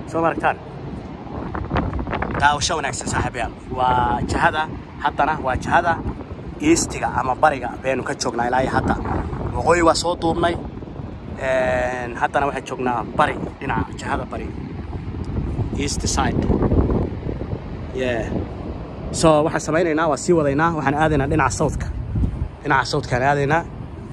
soo maragtaan daawasho wanaagsan saaxiibayaal waa jihada haddana waa jihada eastiga ama bariga baynu ka joognaa ilaa iyo hadda waqooyi waa soo duubnay haddana waxaan joognaa bari dhinaca jihada bari east side yeah so waxaan samaynaynaa waa sii wadaynaa waxaan aadaynaa dhinaca southka dhinaca southkaan aadaynaa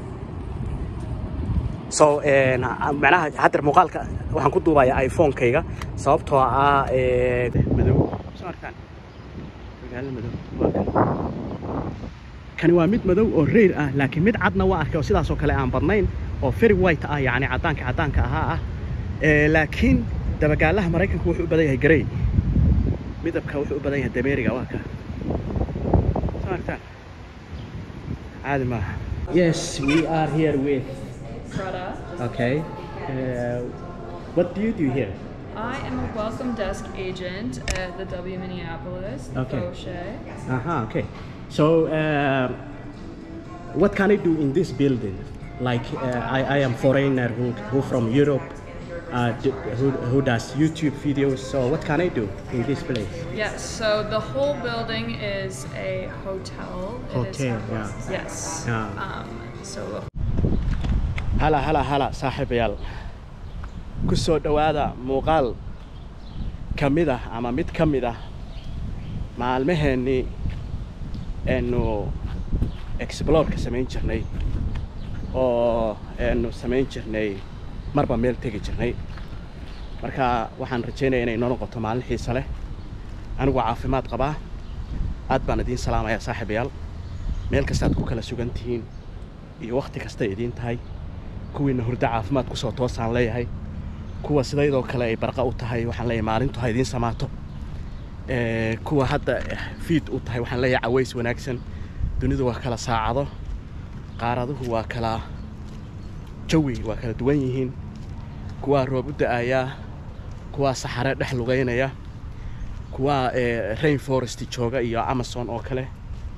so macnaha haddeer muuqaalka waxaan ku duubayaa iphone-kayga sababtoo ah madow soo arkaan magaalo madow waa kan kani waa mid madow oo reyr ah laakiin mid cadna waa arkay oo sidaas oo kale aan badnayn oo very white ah yacni caddaanka caddaanka ahaa ah laakiin dabagaalaha maraykanku wuxuu u badan yahay garey midabka wuxuu u badan yahay dameeriga waa ka soo arkaan caadi maaha yes we are here with Prada. okay uh, what do you do here I am a welcome desk agent at the W Minneapolis, the Okay. Fauché. uh-huh okay so uh, what can I do in this building like uh, I, I am foreigner who, who from Europe uh, d- who, who does YouTube videos so what can I do in this place Yes, so the whole building is a hotel. It is- Hotel, yeah. Yes. Yeah. Um, so hala hala hala saaxiibayaal ku soo dhowaada muuqaal ka mid ah ama mid ka mid ah maalmaheennii aynu exploreka samayn jirnay oo aynu samayn jirnay marba meel tegi jirnay marka waxaan rajaynaya inay noo noqoto maalin xiise leh anigu caafimaad qabaa aad baan idiin salaamayaa saaxiibayaal meel kastaad ku kala sugan tihiin iyo wakhti kastay idiin tahay kuwiina hurdo caafimaad kusoo toosaan leeyahay kuwa sidaydoo kale ay barqa u tahay waxaan leeyahay maalintu ha idiin samaato Eh, kuwa hadda fiid u tahay waxaan leeyahay caways wanaagsan dunidu waa kala saacado qaaraduhu waa kala jawi waa kala duwan yihiin kuwaa roob u da'ayaa kuwaa saxare dhex lugaynaya kuwaa eh, rain forest jooga iyo amazon oo kale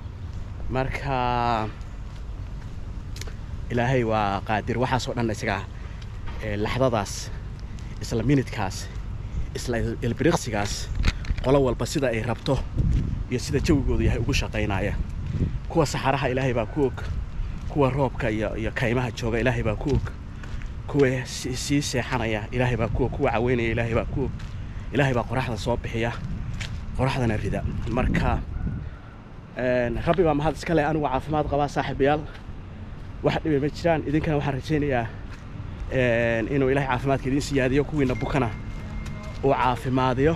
marka ilaahay waa qaadir waxaasoo dhan isaga eh, laxdadaas isla minidkaas isla ilbiriqsigaas qolo walba sida ay rabto iyo sida jawigoodu yahay ugu shaqaynaya kuwa saxaraha ilaahay baa ku og kuwa roobka iyo iyo kaymaha jooga ilaahay baa ku og kuwa si- sii seexanaya ilaahay baa ku og kuwa caweynaya ilaahay baa ku og ilaahay baa qoraxda soo bixiya qoraxdana rida marka een, rabbi baa mahad iska leh anigu caafimaad qabaa saaxiibayaal wax dhibi ma jiraan idinkana waxaan rajaynayaa een, inuu ilaahay caafimaadka idiin siyaadiyo kuwiina bukana uu caafimaadiyo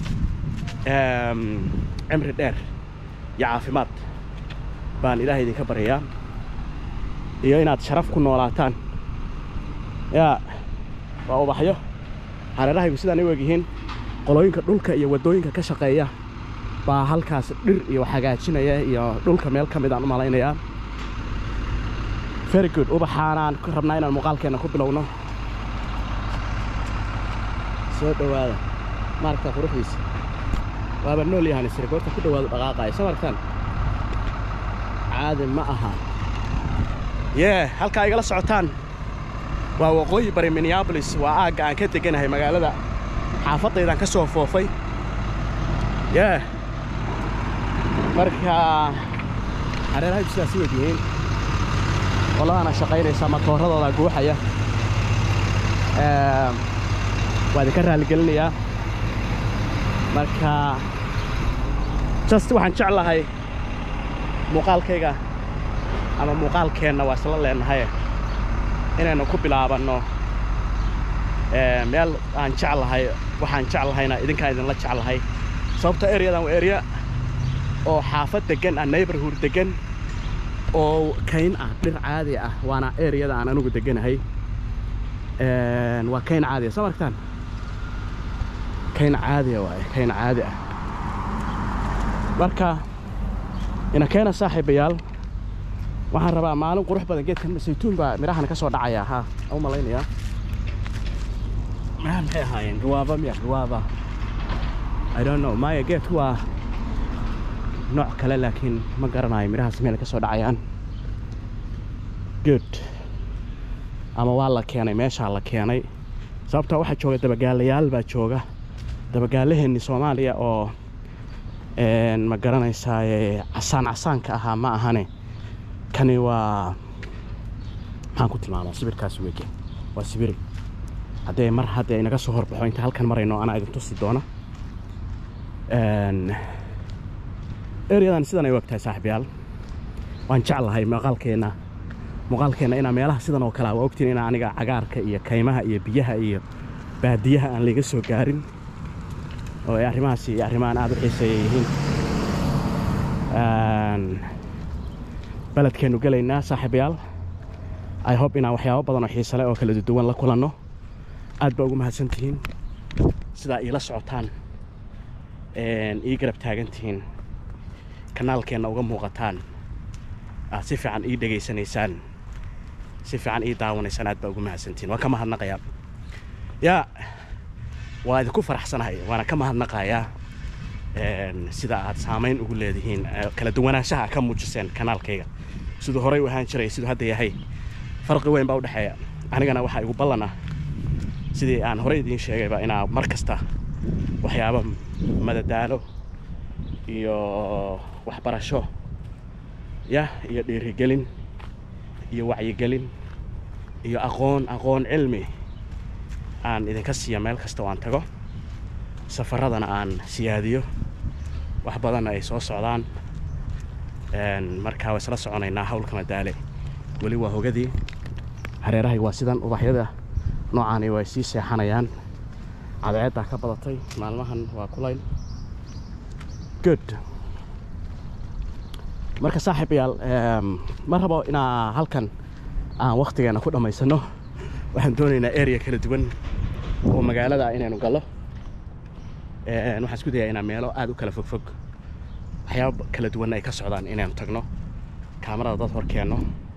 Em, cimri dheer iyo caafimaad baan ilaahay idinka baryayaa iyo inaad sharaf ku noolaataan yaa waa ubaxyo hareerahaygu sidaan u egyihiin qolooyinka dhulka iyo waddooyinka ka shaqeeya baa halkaas dhir iyo hagaajinaya iyo dhulka meel ka mid aan u malaynayaa very good ubaxaanaan ku rabnaa inaan muuqaalkeenna ku bilowno soo dhowaada maaragta quruxdiisa waaba nool yahan isri goorta ku dhowaado dhaqaaqaya soo maragtaan caadi ma aha yee halkaa igala socotaan waa waqooyi bari minneapolis waa aagga aan ka deganahay magaalada xaafaddaydaan ka soo foofay yee marka hareerahaydu sidaas u egyihiin qoladana shaqaynaysa matooradooda guuxaya Eem, waa idinka raaligelinayaa marka just waxaan jeclahay muuqaalkayga ama muuqaalkeenna waa isla leenahay inaynu ku bilaabanno ee, meel aan jeclahay waxaan jeclahayna idinkaan idinla jeclahay sababta ereyadan waa ereya oo xaafad degan ah neighborhood degan oo kayn ah dhir caadi ah waana ereyada aan anigu deganahay Een, waa kayn caadi ah soo maragtaan kayn caadiya waaye kayn caadi ah marka ina keena saaxiibayaal waxaan rabaa maalin qurux badan geedkan saytuun baa midhahan ka soo dhacaya ha u malaynayaa midhahan maxay ahaayeen ruwaaba miya ruwaaba i don't know maya geedku waa nooc kale laakiin ma garanayo midhahaas meel ka soo dhacayaan good ama waa la keenay meeshaa la keenay sababtaa waxaa jooga dabagaalayaal baa jooga dabagaalaheennii soomaaliya oo ma garanaysaa casaan casaanka ahaa ma ahane kani waa maxaan ku tilmaamaa sibirkaas wege waa sibiri haddee mar haddee inaga soo horbaxo inta halkan marayno anaa idin tusi doona eryadan sidan ay u egtahay saaxiibyaal waan jeclahay muuqaalkeenna muuqaalkeenna inaa meelaha sidan oo kale waa ogtiin inaa aniga cagaarka iyo kaymaha iyo biyaha iyo baadiyaha aan layga soo gaarin oo ay arrimahaasi iyo arrimahan aada u xiiseeya yihiin beledkeennu gelaynaa saaxiibayaal i hob inaan waxyaabo badan oo xiisale oo kala duwan la kulanno aad baa ugu mahadsan tihiin sidaa iila socotaan ii garab taagan tihiin kanaalkeenna uga muuqataan aad si fiican ii dhegaysanaysaan si fiican ii daawanaysaan aad baa ugu mahadsantihiin waan ka mahadnaqayaa yaa waa idinku faraxsanahay waana ka mahadnaqayaa sida aad saamayn ugu leedihiin kala duwanaanshaha ka muujiseen kanaalkayga siduu horey u ahaan jiray siduu hadda yahay farqi weyn baa u dhexeeya anigana waxaa igu ballan ah sidii aan horey idiin sheegayba inaa mar kasta waxyaaba madadaalo iyo waxbarasho yah iyo dhiirigelin iyo wacyigelin iyo aqoon aqoon cilmi aan idinka siiya meel kasta oo aan tago safaradana aan siyaadiyo wax badanna ay soo socdaan markaa waa isla soconaynaa hawlka madaale weli waa hogadii hareerahay waa sidan ubaxyada noocaani way sii seexanayaan cadceeddaa ka badatay maalmahan waa kulayl good marka saaxiibayaal ma rabo inaa halkan aan wakhtigeena ku dhammaysano waxaan doonaynaa area kala duwan oo magaalada ah inaynu gallo waxaan isku dayaa inaan meelo aada u kala fogfog waxyaaba kala duwanna ay ka socdaan inaynu tagno kaamarada dad hor keenno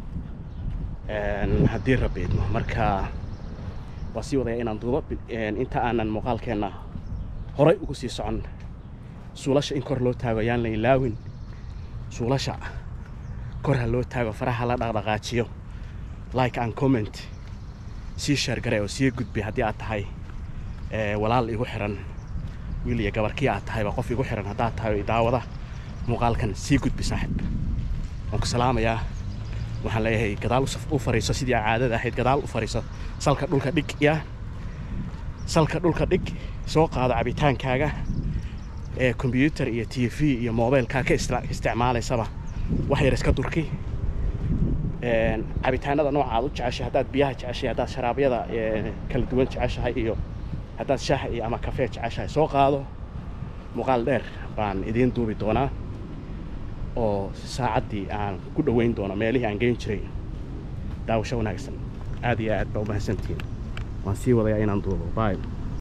haddii rabiidno marka waa sii wadaya inaan duubo inta aanan muuqaalkeenna horay ugu sii socon suulasha in kor loo taago yaan la ilaawin suulasha kor ha loo taago faraha la dhaqdhaqaajiyo like and comment sii sheergare oo sii gudbi haddii aad tahay walaal igu xiran wiil iyo gabarkii aad tahayba qof igu xiran haddaad tahay oo daawada muuqaalkan sii gudbi saaxib waan ku salaamayaa waxaan leeyahay gadaal u fariiso sidii caadada ahayd gadaal u fariiso salka dhulka dhig ya salka dhulka dhig soo qaado cabitaankaaga ee kombyuutar iyo t v iyo mobilkaa ka isticmaalaysaba wax yar iska durki cabitaanada nooca aad u jeceshay haddaad biyaha jeceshay haddaad sharaabyada kala duwan jeceshahay iyo haddaad shaah iyo ama kafee jeceshahay soo qaado muuqaal dheer baan idiin duubi doonaa oo saacaddii aan ku dhoweyn doono meelihii aan geyn jiray daawasho wanaagsan aad iyo aad baa u mahadsantihiin waan sii wadayaa inaan duubo bay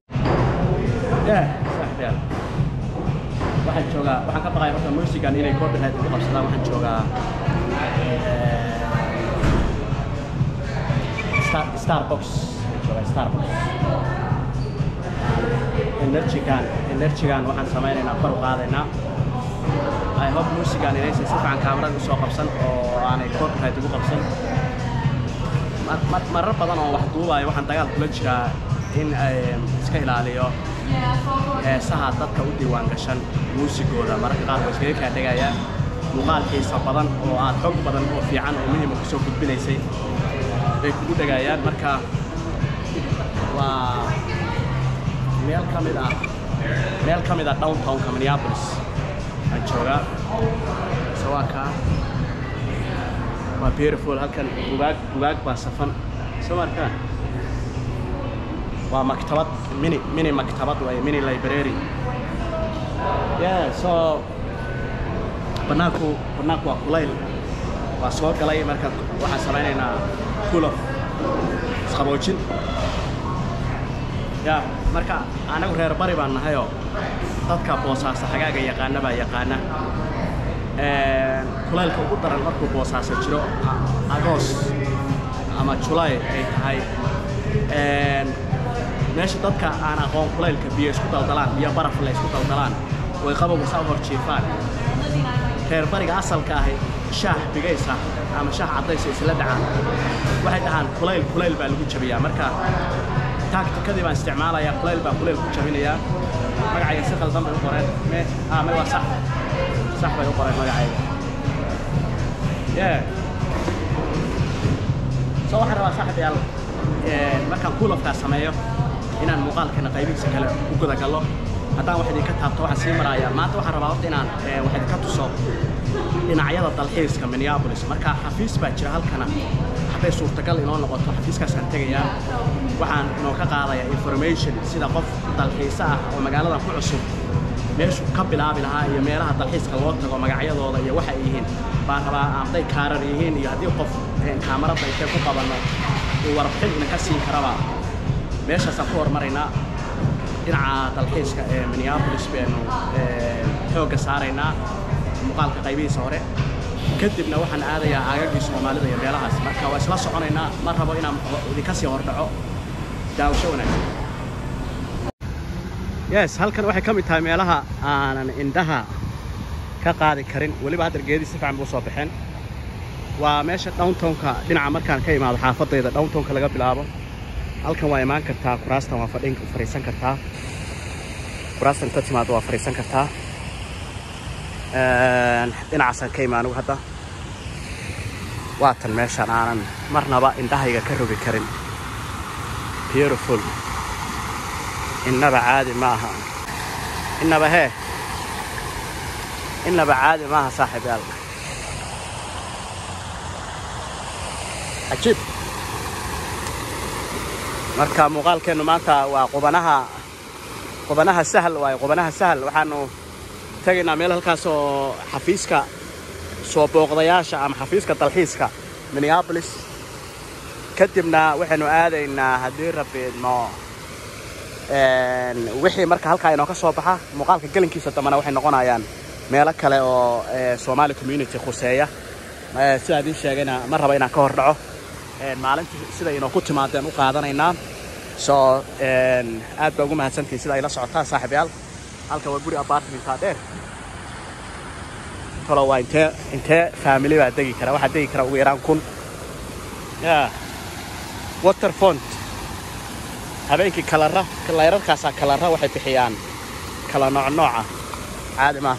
waxaan joogaa waxaan ka baqaya marka musigan inay copyright ugu qabsadaan waxaan joogaa starbox joogaa starbox energygan energygan waxaan samaynaynaa kor u qaadaynaa i hope musigan inaysan si fiican kaamarada usoo qabsan oo aanay copyright ugu qabsan marar badan oo wax duubayo waxaan dagaal kula jiraa in ay iska ilaaliyo heesaha dadka u diiwaan gashan muusigooda mararka qaar way iskaga kaa dhegayaan muuqaal xiisa badan oo aad xog badan oo fiican oo muhima kusoo gudbinaysay bay kugu dhegayaan marka waa meel ka mid ah meel ka mid ah downtownka minneapolis aan joogaa sawaaka waa beautiful halkan bugaag bugaag baa safan soo markaan waa maktabad mini mini maktabad way mini library yeah so banaanku banaanku waa kulayl waa soo galay marka waxaan samaynaynaa kulof isqaboojin ya marka anagu reer bari baan nahayoo dadka boosaasa xagaaga yaqaana baa yaqaana kulaylka ugu daran markuu boosaasa jiro agoos ama julaay ay tahay meesha dadka aan aqoon kulaylka biyo isku daldalaan biyo baraf la isku daldalaan way qabowga saa hor jiifaan reer bariga asalka ahi shaah bigaysa ama shaah caddaysa isla dhacaan waxay dhahaan kulayl kulayl baa lagu jabiyaa marka taagtikadii baan isticmaalayaa kuleyl baan kuleyl ku jabinayaa magacayga si qaldan bay u qoreen me ah me waa sax sax bay u qoreen magacayga yeah soo waxaan rabaa saaxibayaal markaan kuulafkaa sameeyo inaan muuqaalkeena qaybihiisa kale u gudagallo haddaan wax idinka taabto waxaan sii marayaa maanta waxaan rabaa horta inaan wax idinka tuso dhinacyada dalxiiska minneapolis marka xafiis baa jira halkana hadday suurtagal inoo noqoto xafiiskaasaan tegayaa waxaan inoo ka qaadayaa information sida qof dalxiisa ah oo magaaladan ku cusub meeshu ka bilaabi lahaa iyo meelaha dalxiiska loo tago magacyadooda iyo waxa ay yihiin baan rabaa hadday kaarar yihiin iyo haddii qof kaamarada intay ku qabanno uu warbixin idinka siin karaba meeshaasaan ku hormaraynaa dhinaca dalxiiska ee minneapolis baynu xoogga saaraynaa muuqaalka qaybihiisa hore kadibna waxaan aadayaa aagagii soomaalida iyo meelahaas marka waa isla soconaynaa ma rabo inaan idinka sii hordhaco daawasho wanaagsan yes halkan waxay ka mid tahay meelaha aanan indhaha ka qaadi karin weliba hadda geedii si fiican buu soo baxeen waa meesha downtownka dhinaca markaan ka imaado xaafadayda downtownka laga bilaabo halkan waa imaan kartaa kuraastan waa fadhin fadhiisan kartaa kuraastan inta timaado waa fadhiisan kartaa dhinacaasaan ka imaanigu hadda waatan meeshaan aanan marnaba indhahayga ka rogi karin beautiful innaba caadi ma aha innaba hee innaba caadi ma aha saaxiib yaal cajiib marka muuqaalkeennu maanta waa qubanaha qubanaha sahal waaye qubanaha sahal waxaanu tegaynaa meel halkaas oo xafiiska soo booqdayaasha ama xafiiska dalxiiska minneapolis kadibna waxaynu aadaynaa haddii rabiidno wixii marka halkaa inoo ka soo baxa muuqaalka gelinkiisa dambena waxay noqonayaan meelo kale oo somaali community khuseeya sidaa idiin sheegayna ma raba inaan ka hor dhaco maalintii siday inoo ku timaadeen u qaadanaynaa soo aad baa ugu mahadsantihin sida ay la socotaan saaxiibayaal halka waa guri apartmentaa dheer talo waa intee intee family baa degi kara waxaa degi kara ugu yaraan kun ya waterfont habeenkii kalara layrarkaasaa kalara waxay bixiyaan kala nooc nooca caadi maa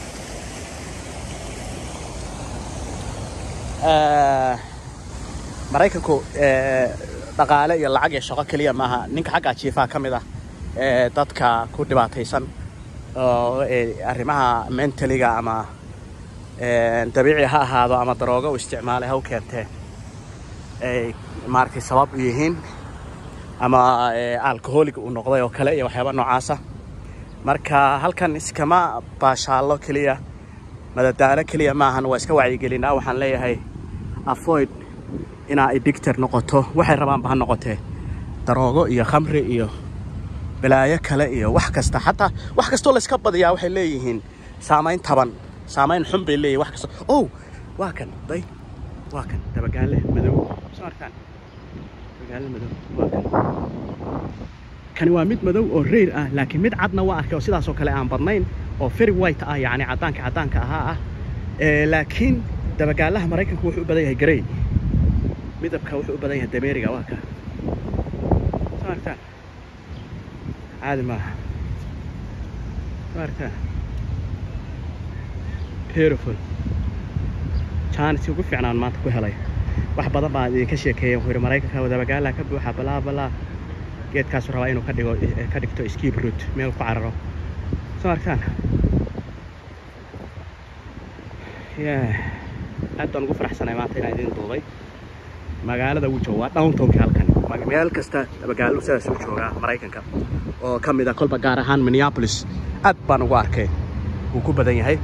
maraykanku dhaqaale iyo lacag iyo shaqo keliya maaha ninka xaggaa jiifaha ka mid ah ee dadka ku dhibaataysan oo arrimaha mentaliga ama dabiici ha ahaado ama daroogo u isticmaalay ha u keentee ay maaragtay sabab u yihiin ama alcoholiga uu noqday oo kale iyo waxyaaba noocaasa marka halkan iskama baashaallo keliya madadaalo keliya maahan waa iska wacyigelinaa waxaan leeyahay avoid inaa addictor noqoto waxay rabaanba ha noqotee daroogo iyo khamri iyo balaayo kale iyo wax kasta xataa wax kastoo layska badiyaa waxay leeyihiin saamayn taban saamayn xun bay leeyihin wax kasta ow waa kan day waa kan dabagaale madow soo arkaan dabagaale madow waa kan kani waa mid madow oo reyr ah laakiin mid cadna waa arkay oo sidaasoo kale aan badnayn oo very white ah yacni caddaanka caddaanka ahaa ah laakiin dabagaalaha maraykanku wuxuu u badan yahay garey midabka wuxuu u badan yahay dameeriga waa ka soo arkaan caadi maaha soo arkaan beautiful jaanis ugu fiicnaan maanta ku helay wax badan baan idinka sheekeeyay wuxuu yidhi maraykanka dabagaalaha ka buuxa balaa balaa geedkaasu rabaa inuu ka dhigo ka dhigto skip root meel ku cararo soo arkaan aad baan ugu faraxsanay maanta inaan idin duubay magaalada uu jooga waa downtownka halkan meel kasta magaalo sidaas u joogaa maraykanka oo ka mid ah kolba gaar ahaan minneapolis aad baan ugu arkay wuu ku badan yahay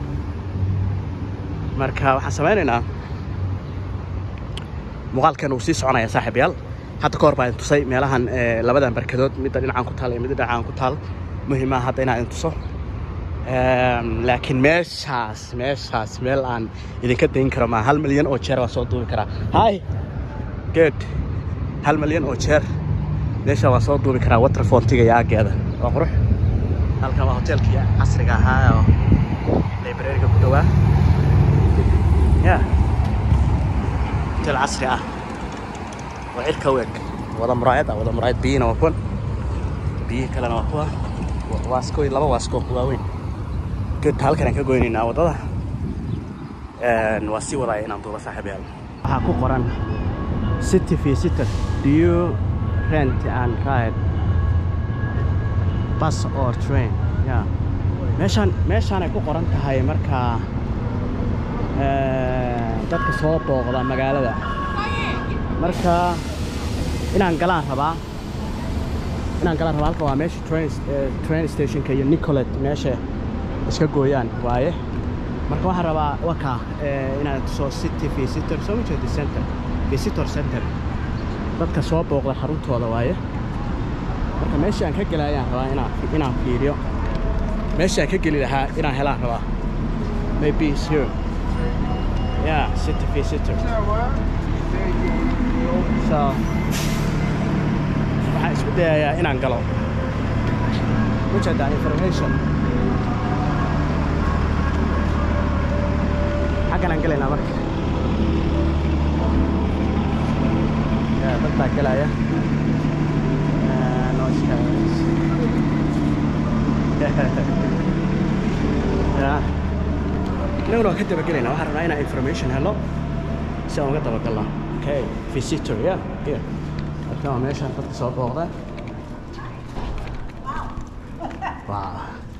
marka waxaan samaynaynaa muuqaalkan uu sii soconaya saaxiibayaal hadda ka hor baa idin tusay meelahan labadan barkadood midda dhinacaan ku taal iyo midda dhinacaan ku taal muhiimaa hadda inaan idin tuso laakiin meeshaas meeshaas meel aan idinka dayn karo maa hal milyan oo jeer waa soo duubi karaa hay good hal milyan oo jeer meesha waa soo duubi karaa waterfontiga iyo aageeda waa qurux halkan waa hoteelkii casriga ahaa oo librariga ku dhowaa ya hotel casri ah oo cirka u eg wada muraayad ah wada muraayad biyina waa kuwan biyihii kalena waa kuwa waasko laba waasko waaweyn geedka halkan aan ka goynaynaa waddada waa sii wadaaya inaan duuba saaxiibayaal waxaa ku qoran city visitor do you rent and ride bus or train yeah meeshaan meeshaan ay ku qoran tahay markaa dadka soo booqda magaalada marka inaan galaan rabaa inaan galaan rabaa halka waa meesha train train stationka iyo nicolet meesha iska gooyaan waaye marka waxaan rabaa waka inaan tuso city visitor soo ma jeedi center visitor center dadka soo booqda xaruntooda waaye marka meesha aan ka gelayaan rabaa inaan inaan fiiriyo meesha aan ka geli lahaa inaan helaan rabaa maybe is here yeah city visitor so waxaan isku dayayaa inaan galo ujeedaa information xaggan aan gelaynaa marka ya dad baa gelaya ya inaguna waan ka dabagelaynaa waxaan rabnaa inaan information helo si aan uga dabagalno okay visitor yeah here halkan waa meesha dadka soo booqda wow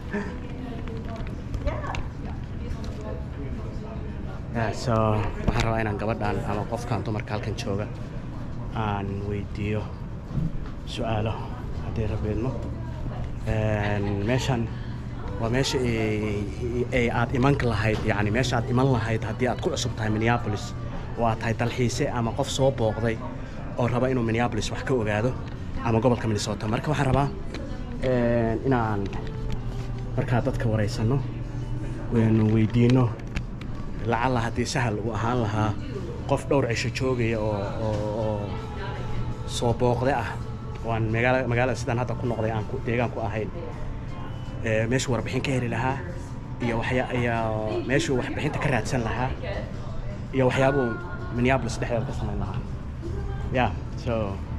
yeah so waxaan rabaa inaan gabadhan ama qofkan dumarka halkan jooga aan weydiiyo su-aalo haddii rabeedmo meeshan waa meesha ay aad iman lahayd yani meesha aad iman lahayd haddii aad ku cusub tahay minneapolis oo aad tahay dalxiise ama qof soo booqday oo raba inuu minneapolis wax ka ogaado ama gobolka minnesota marka waxaan rabaa inaan markaa dadka waraysanno waynu weydiinno lacalla haddii sahal uu ahaan lahaa qof dhowr cisho joogaya oo oo soo booqde ah waan magaala magaalada sidaan hadda ku noqday aan deegaan ku ahayn meeshuu warbixin ka heli lahaa iyo waxya iyo meeshuu waxbixinta ka raadsan lahaa iyo waxyaabuu minneapolis dhexdeeda ka samayn lahaa yeah so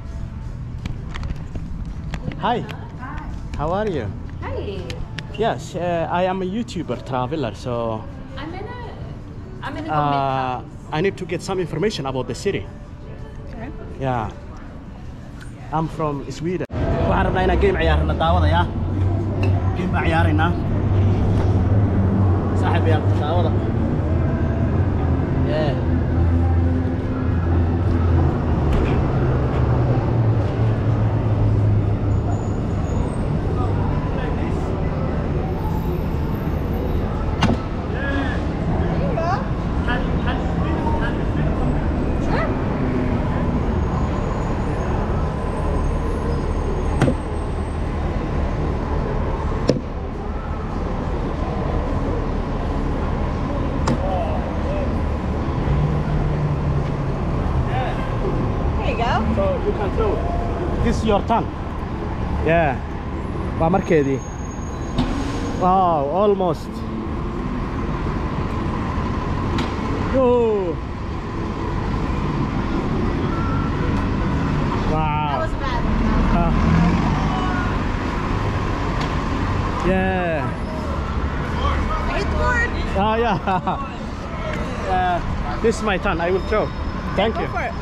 hi how are you Hi. yes uh, I am a YouTuber traveler so I'm in a. I'm in a uh, I need to get some information about the city Okay. yeah I'm from Sweden waxaan rabnaa inaan game ciyaarna daawadaya game baa ciyaaraynaa saaxiib yaal daawada yeah There you go. So you can throw it. This is your turn. Yeah. Waa markeedii. Wow, almost. Oh. Wow. bad. Uh, yeah. I hit the board. Oh yeah. uh, this is my turn. I will throw. Thank you. Go for it.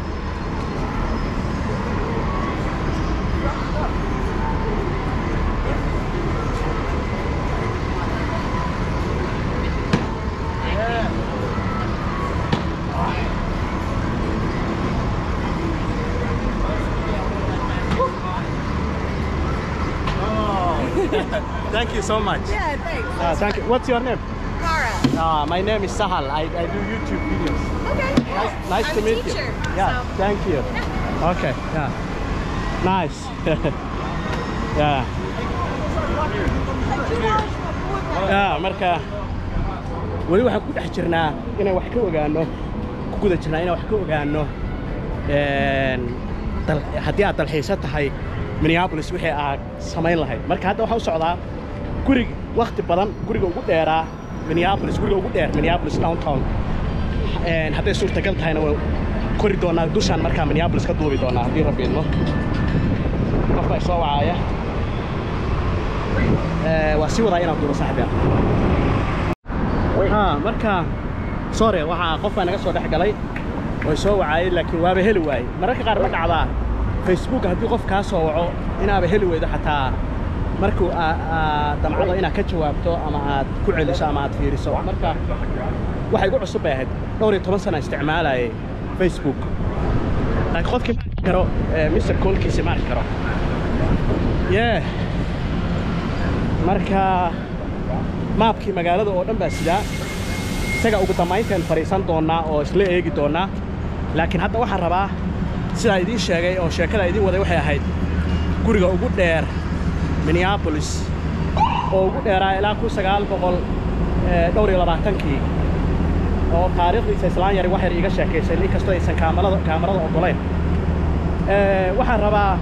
Oh. Thank you so much. Yeah, thanks. Uh, thank you. What's your name? Mara. Uh, my name is Sahal. I, I do YouTube videos. Okay. Nice, nice I'm to a meet teacher, you. Yeah, so- thank you. Okay, yeah. Nice. yeah. Yeah, marka weli waxaan ku dhex jirnaa inaan wax ka ogaano ku guda jirnaa inaan wax ka ogaano een, dal- haddii aad dalxiisa tahay minneapolis wixii aad samayn lahayd marka hadda waxaa u socdaa gurig wakti badan guriga ugu dheeraa minneapolis guriga ugu dheer minneapolis downtown Een, hadday suurtagal tahayna waa kori doonaa dushaan markaa minneapolis ka duubi doonaa haddii rabbi idmo qof baa soo wacaaya Eh, waa sii wadaa inaan duubo saaxiibyaal ha marka sore waxaa qof baa naga soo dhex galay way soo wacaayay laakiin waaba heli waayey mararka qaar ma dhacdaa facebook haddii qof kaa soo waco inaaba heli weydo xataa markuu aa- aad damcado inaad ka jawaabto ama aad ku celiso ama aad fiiriso marka waxay igu cusub bay ahayd dhowr iyo toban sana isticmaalayay facebook laakiin qofkii ma arki karo eh, mr koolkiisi ma arki karo yee marka maabkii magaalada oo dhan baa sidaa isaga ugu dambaynteen fadhiisan doonnaa oo isla eegi doonnaa laakiin hadda waxaan rabaa sidaa idiin sheegay oo sheekada idiin waday waxay ahayd guriga ugu dheer minneapolis oo ugu dheeraa ilaa kun sagaal boqol eh, dhowr iyo labaatankii oo taariikhdiisa islaan yari wax yar iiga sheekaysay inkastoo aysan kaamalada kaamarada oggolayn Eh, waxaan rabaa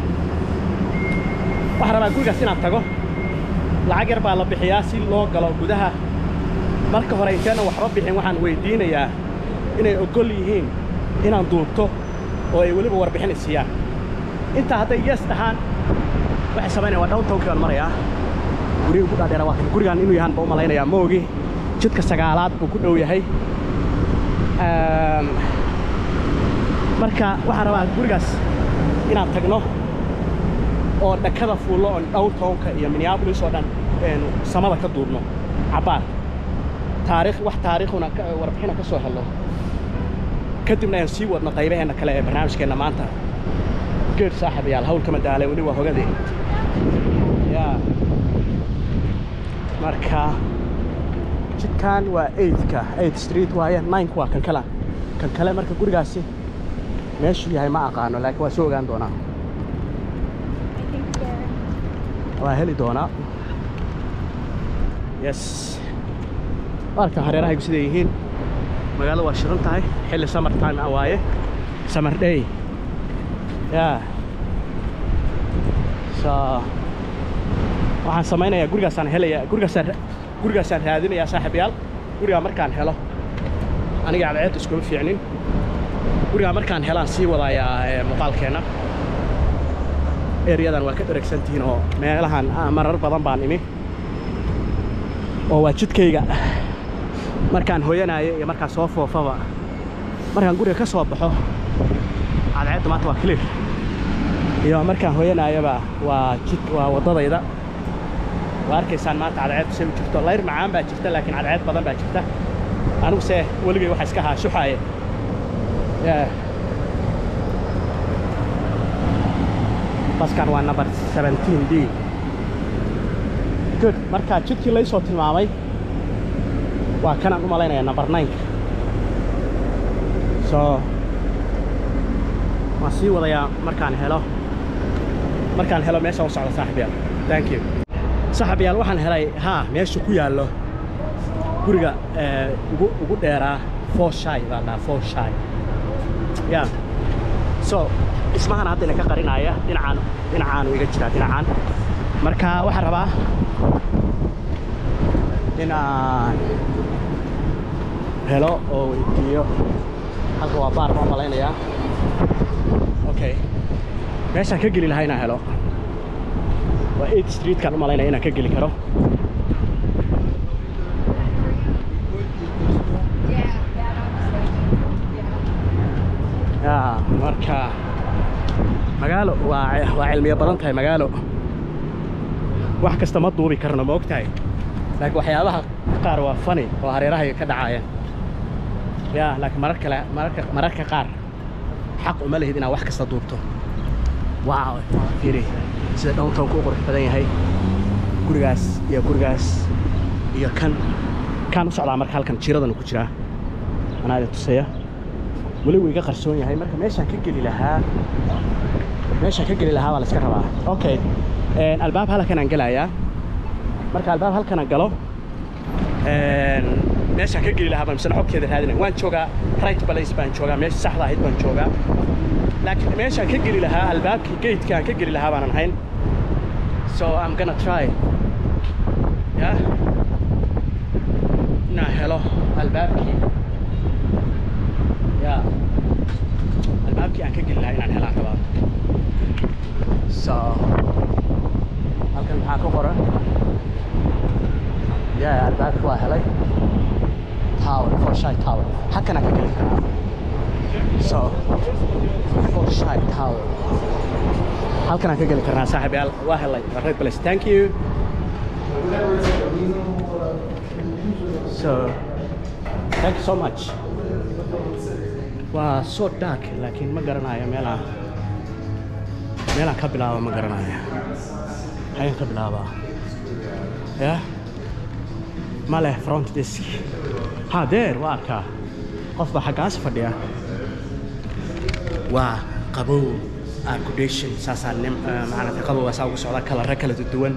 waxaan rabaa gurigaas inaan tago lacag yar baa la bixiyaa si loo galo gudaha marka hore inteenan waxba bixin waxaan weydiinayaa inay oggol yihiin inaan duubto oo ay weliba warbixin i siiyaan intaa hadday yes dhahaan waxay samaynayaan waa downtownki baan marayaa guriga ugu dhaadheera waa kan gurigaan inuu yahaan baa u malaynayaa ma ogi jidka sagaalaad buu ku dhow yahay Ehm, marka waxaan rabaa gurigaas inaan tagno oo dhakada fuullo oo downtownka iyo minneapolis oo dhan een, samada ka duubno cabbaar taariikh wax taariikhuna ka- warbixina ka soo helno kadibna aan sii wadno qaybaheenna kale ee barnaamijkeenna maanta geed saaxiibayaal hawl kama daalay weli waa hogadii yaa marka jidkan waa 8ka 8 street waaye 9 waa kan kale kan kale marka gurigaasi meeshuu yahay ma aqaano laakiin waa soo ogaan doonaa waa heli doonaa yes arkan hareerahaygu siday yihiin magaalada waa shidan tahay xilli summer time ah waaye summer day yaa so waxaan samaynayaa gurigaasaan helayaa gurigaasaan ra- gurigaasaan raadinayaa saaxiibayaal gurigaa markaan helo aniga cadceed iskuma fiicnin gurigaa markaan helaan sii wadayaa ee, muuqaalkeenna eryadan waa ka dheregsan tihiin oo meelahan ah, marar badan baan imi oo waa jidkayga markaan hoyanaayo iyo markaan soo foofaba markaan guriga ka soo baxo cadceedda maanta waa clear iyo markaan hoyanaayaba waa jid waa waddadayda waa arkaysaan maanta cadceed say u jirto layr macaan baa jirta laakiin cadceed badan baa jirta aniguse weligay waxa iska haashuxaaye Yeah. baskan waa number 17 d good marka jidkii laysoo tilmaamay waa kanaan u malaynaya number 9 so waan sii wadayaa markaan helo markaan helo meesha u socdo saaxiibyaal thank you saaxiibyaal waxaan helay haa meesha ku yaallo guriga eh, ugu ugu dheeraa foshai baa la dhahaa foshai ya so dhismahan hadda ina ka qarinaya dhinacaan dhinacaanu iga jiraa dhinacaan marka waxaan rabaa inaan helo oo weydiiyo halka waa baar baan malaynayaa okay meeshaan ka geli lahaa inaan helo waa 8 streetkaan u malaynaya inaan ka geli karo ya marka magaalo waa waa cilmiyo badan tahay magaalo wax kasta ma duubi karno ma og tahay laakiin waxyaabaha qaar waa fani oo hareerahay ka dhacaayeen ya laakiin marar kale mararka mararka qaar xaq uma lehid inaad wax kasta duubto waaw fiiri sida downtownku u qurux badan yahay gurigaas iyo gurigaas iyo kan kaan u socdaa marka halkan jiradanu ku jiraa anaa idin tusaya weli wuu iga qarsoon yahay marka meeshaan ka geli lahaa meeshaan ka geli lahaa baa la iska rabaa okay een, albaab halkanaan gelayaa marka albaab halkanaan galo een, meeshaan ka geli lahaa baan misana xogteeda raadinaya waan joogaa right place baan joogaa meesha saxda ahayd baan joogaa laakiin meeshaan ka geli lahaa albaabkii gatekaan ka geli lahaa baanan hayn so I'm gonna try yeah inaan helo albaabkii ya albaabkii aan ka geli lahaa inaan helaan rabaa so halkan maxaa ku qoran yeah albaabka waa helay tower forshay tower halkana ka geli karaa so forshay tower halkanaan ka geli karnaa saaxiibayaal waa helay waa right place thank you so thank you so much waa so dark laakiin ma garanayo meelaan meelaan ka bilaaba ma garanayo ayaan ka bilaabaa ya ma leh front desk ha deer waa arkaa qof baa xaggaas fadhiya waa qabow accommodation saasaa nim maaragtay qabowga saa ugu socda kalare kala duwan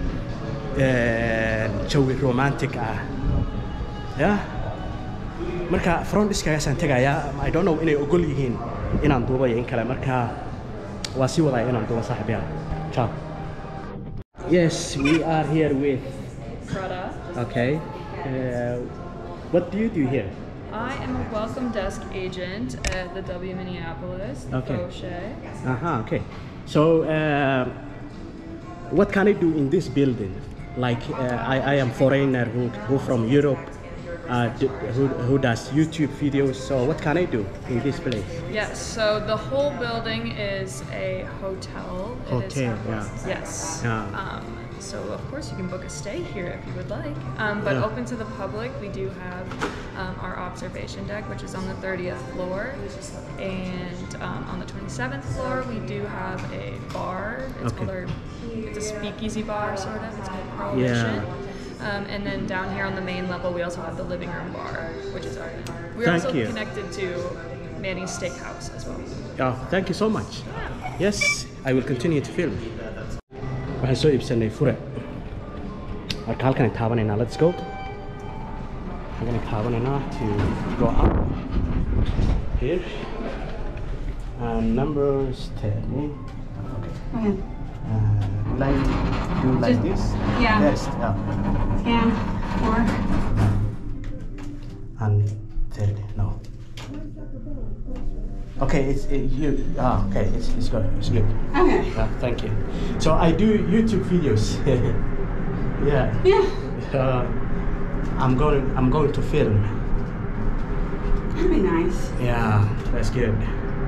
jawi romantic ah ya marka front diskagaasaan tegayaa i don't know inay ogol yihiin inaan duubayo in kale marka waa sii wadaya inaan duuba saaxiibyaal ciao yes we are here with Prada. okay uh, what do you do here I am a welcome desk agent at the W Minneapolis, the Okay. Fauché. uh-huh okay so uh, what can i do in this building like uh, I, I am foreigner who, who from europe uh, d- who, who does youtube videos so what can i do in this place Yes, so the whole building is a hotel. It is- Hotel, yeah. Yes. Yeah. Um, so of course you can book a stay here if you would like. Um, but Yeah. open to the public, we do have um, our observation deck, which is on the 30th floor, and um, on the 27th floor we do have a bar. It's Okay. called our, it's a speakeasy bar sort of. It's called Prohibition. Um, and then down here on the main level, we also have the living room bar, which is our. We're Thank also you. connected to Manny's Steakhouse as well. Oh, thank you so much. Yes, I will continue to film. Waxaan soo iibsanay fure. Marka halkan taabanaynaa, let's go. Halkan taabanaynaa to go up. Here. And numbers 10. Okay. Uh, will I do like Just- this? yeah. Yes, yeah. Scan or And 30, no. Okay, it's it, you. Ah, okay, it's, it's good. It's good. okay. Yeah, thank you. So I do YouTube videos. yeah. Yeah, Uh, I'm going. I'm going to film. that'd be nice. Yeah, that's good.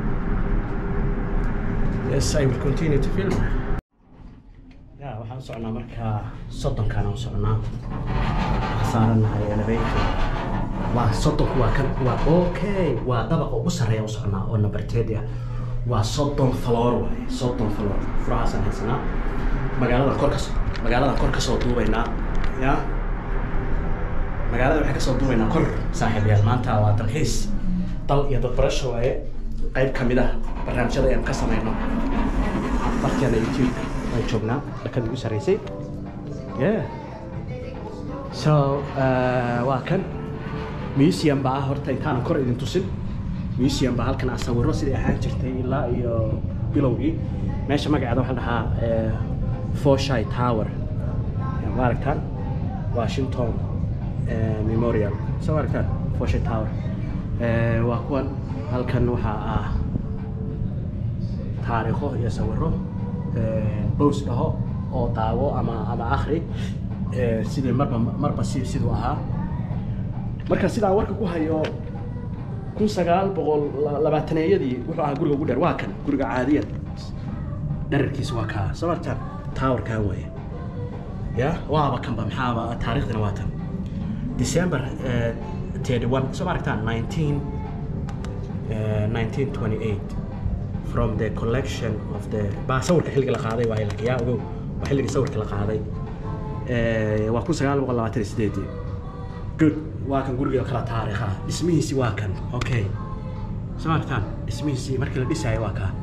Yes, I will continue to film. Yeah, waxaan socnaa markaa soddonkaan aan socnaa. Waxaan saaranahay elevator. Waa soddonku waa kan waa okay waa dabaqa ugu sarreeya u socnaa oo number ten ah. Waa soddon floor waaye soddon floor. Furahaasaan haysanaa. Magaalada kor ka magaalada kor ka soo duubaynaa. Yeah. magaalada waxay ka soo duubaynaa kor saaxiibayaal maanta waa dalxiis dal iyo dad barasho waaye qayb ka mid ah barnaamijyada ayaan ka samayno barkeena youtube waan joognaa dhakada igu sarreysay yeah so uh, waa kan museum baa ah horta intaanan kor idin tusin museum baa halkan ah sawirro sidai ahaan jirtay ilaa iyo bilowgii meesha magaceeda waxaa la dhahaa eh, Forsyth Tower ma aragtaan Washington eh, Memorial soo ma aragtaan Forsyth Tower Eh, waa kuwan halkan waxaa ah taariikho iyo sawirro eh, bows dhaho oo daawo ama ama akhri eh, sidii marba marba si siduu ahaa marka sidaan warka ku hayo kun sagaal boqol la- labaataneeyadii wuxuu ahaa guriga ugu dheer waa kan guriga caadiyan dherarkiisa waa kaa soo martaan towerkan weeye ya waaba kanba maxaaba taariikhdana waa tan december eh, 31 soo ma aragtaan 19 eh, 1928 from the collection of the baa sawirka xilliga la qaaday waa ilaa yaa ogow waa xilliga sawirka la qaaday Eh, waa kun sagaal boqol labaatan iyo sideedii good waa kan guriga kala taariikha dhismihiisi waa kan okay soo aragtaan dhismihiisi markii la dhisaayo waa kaa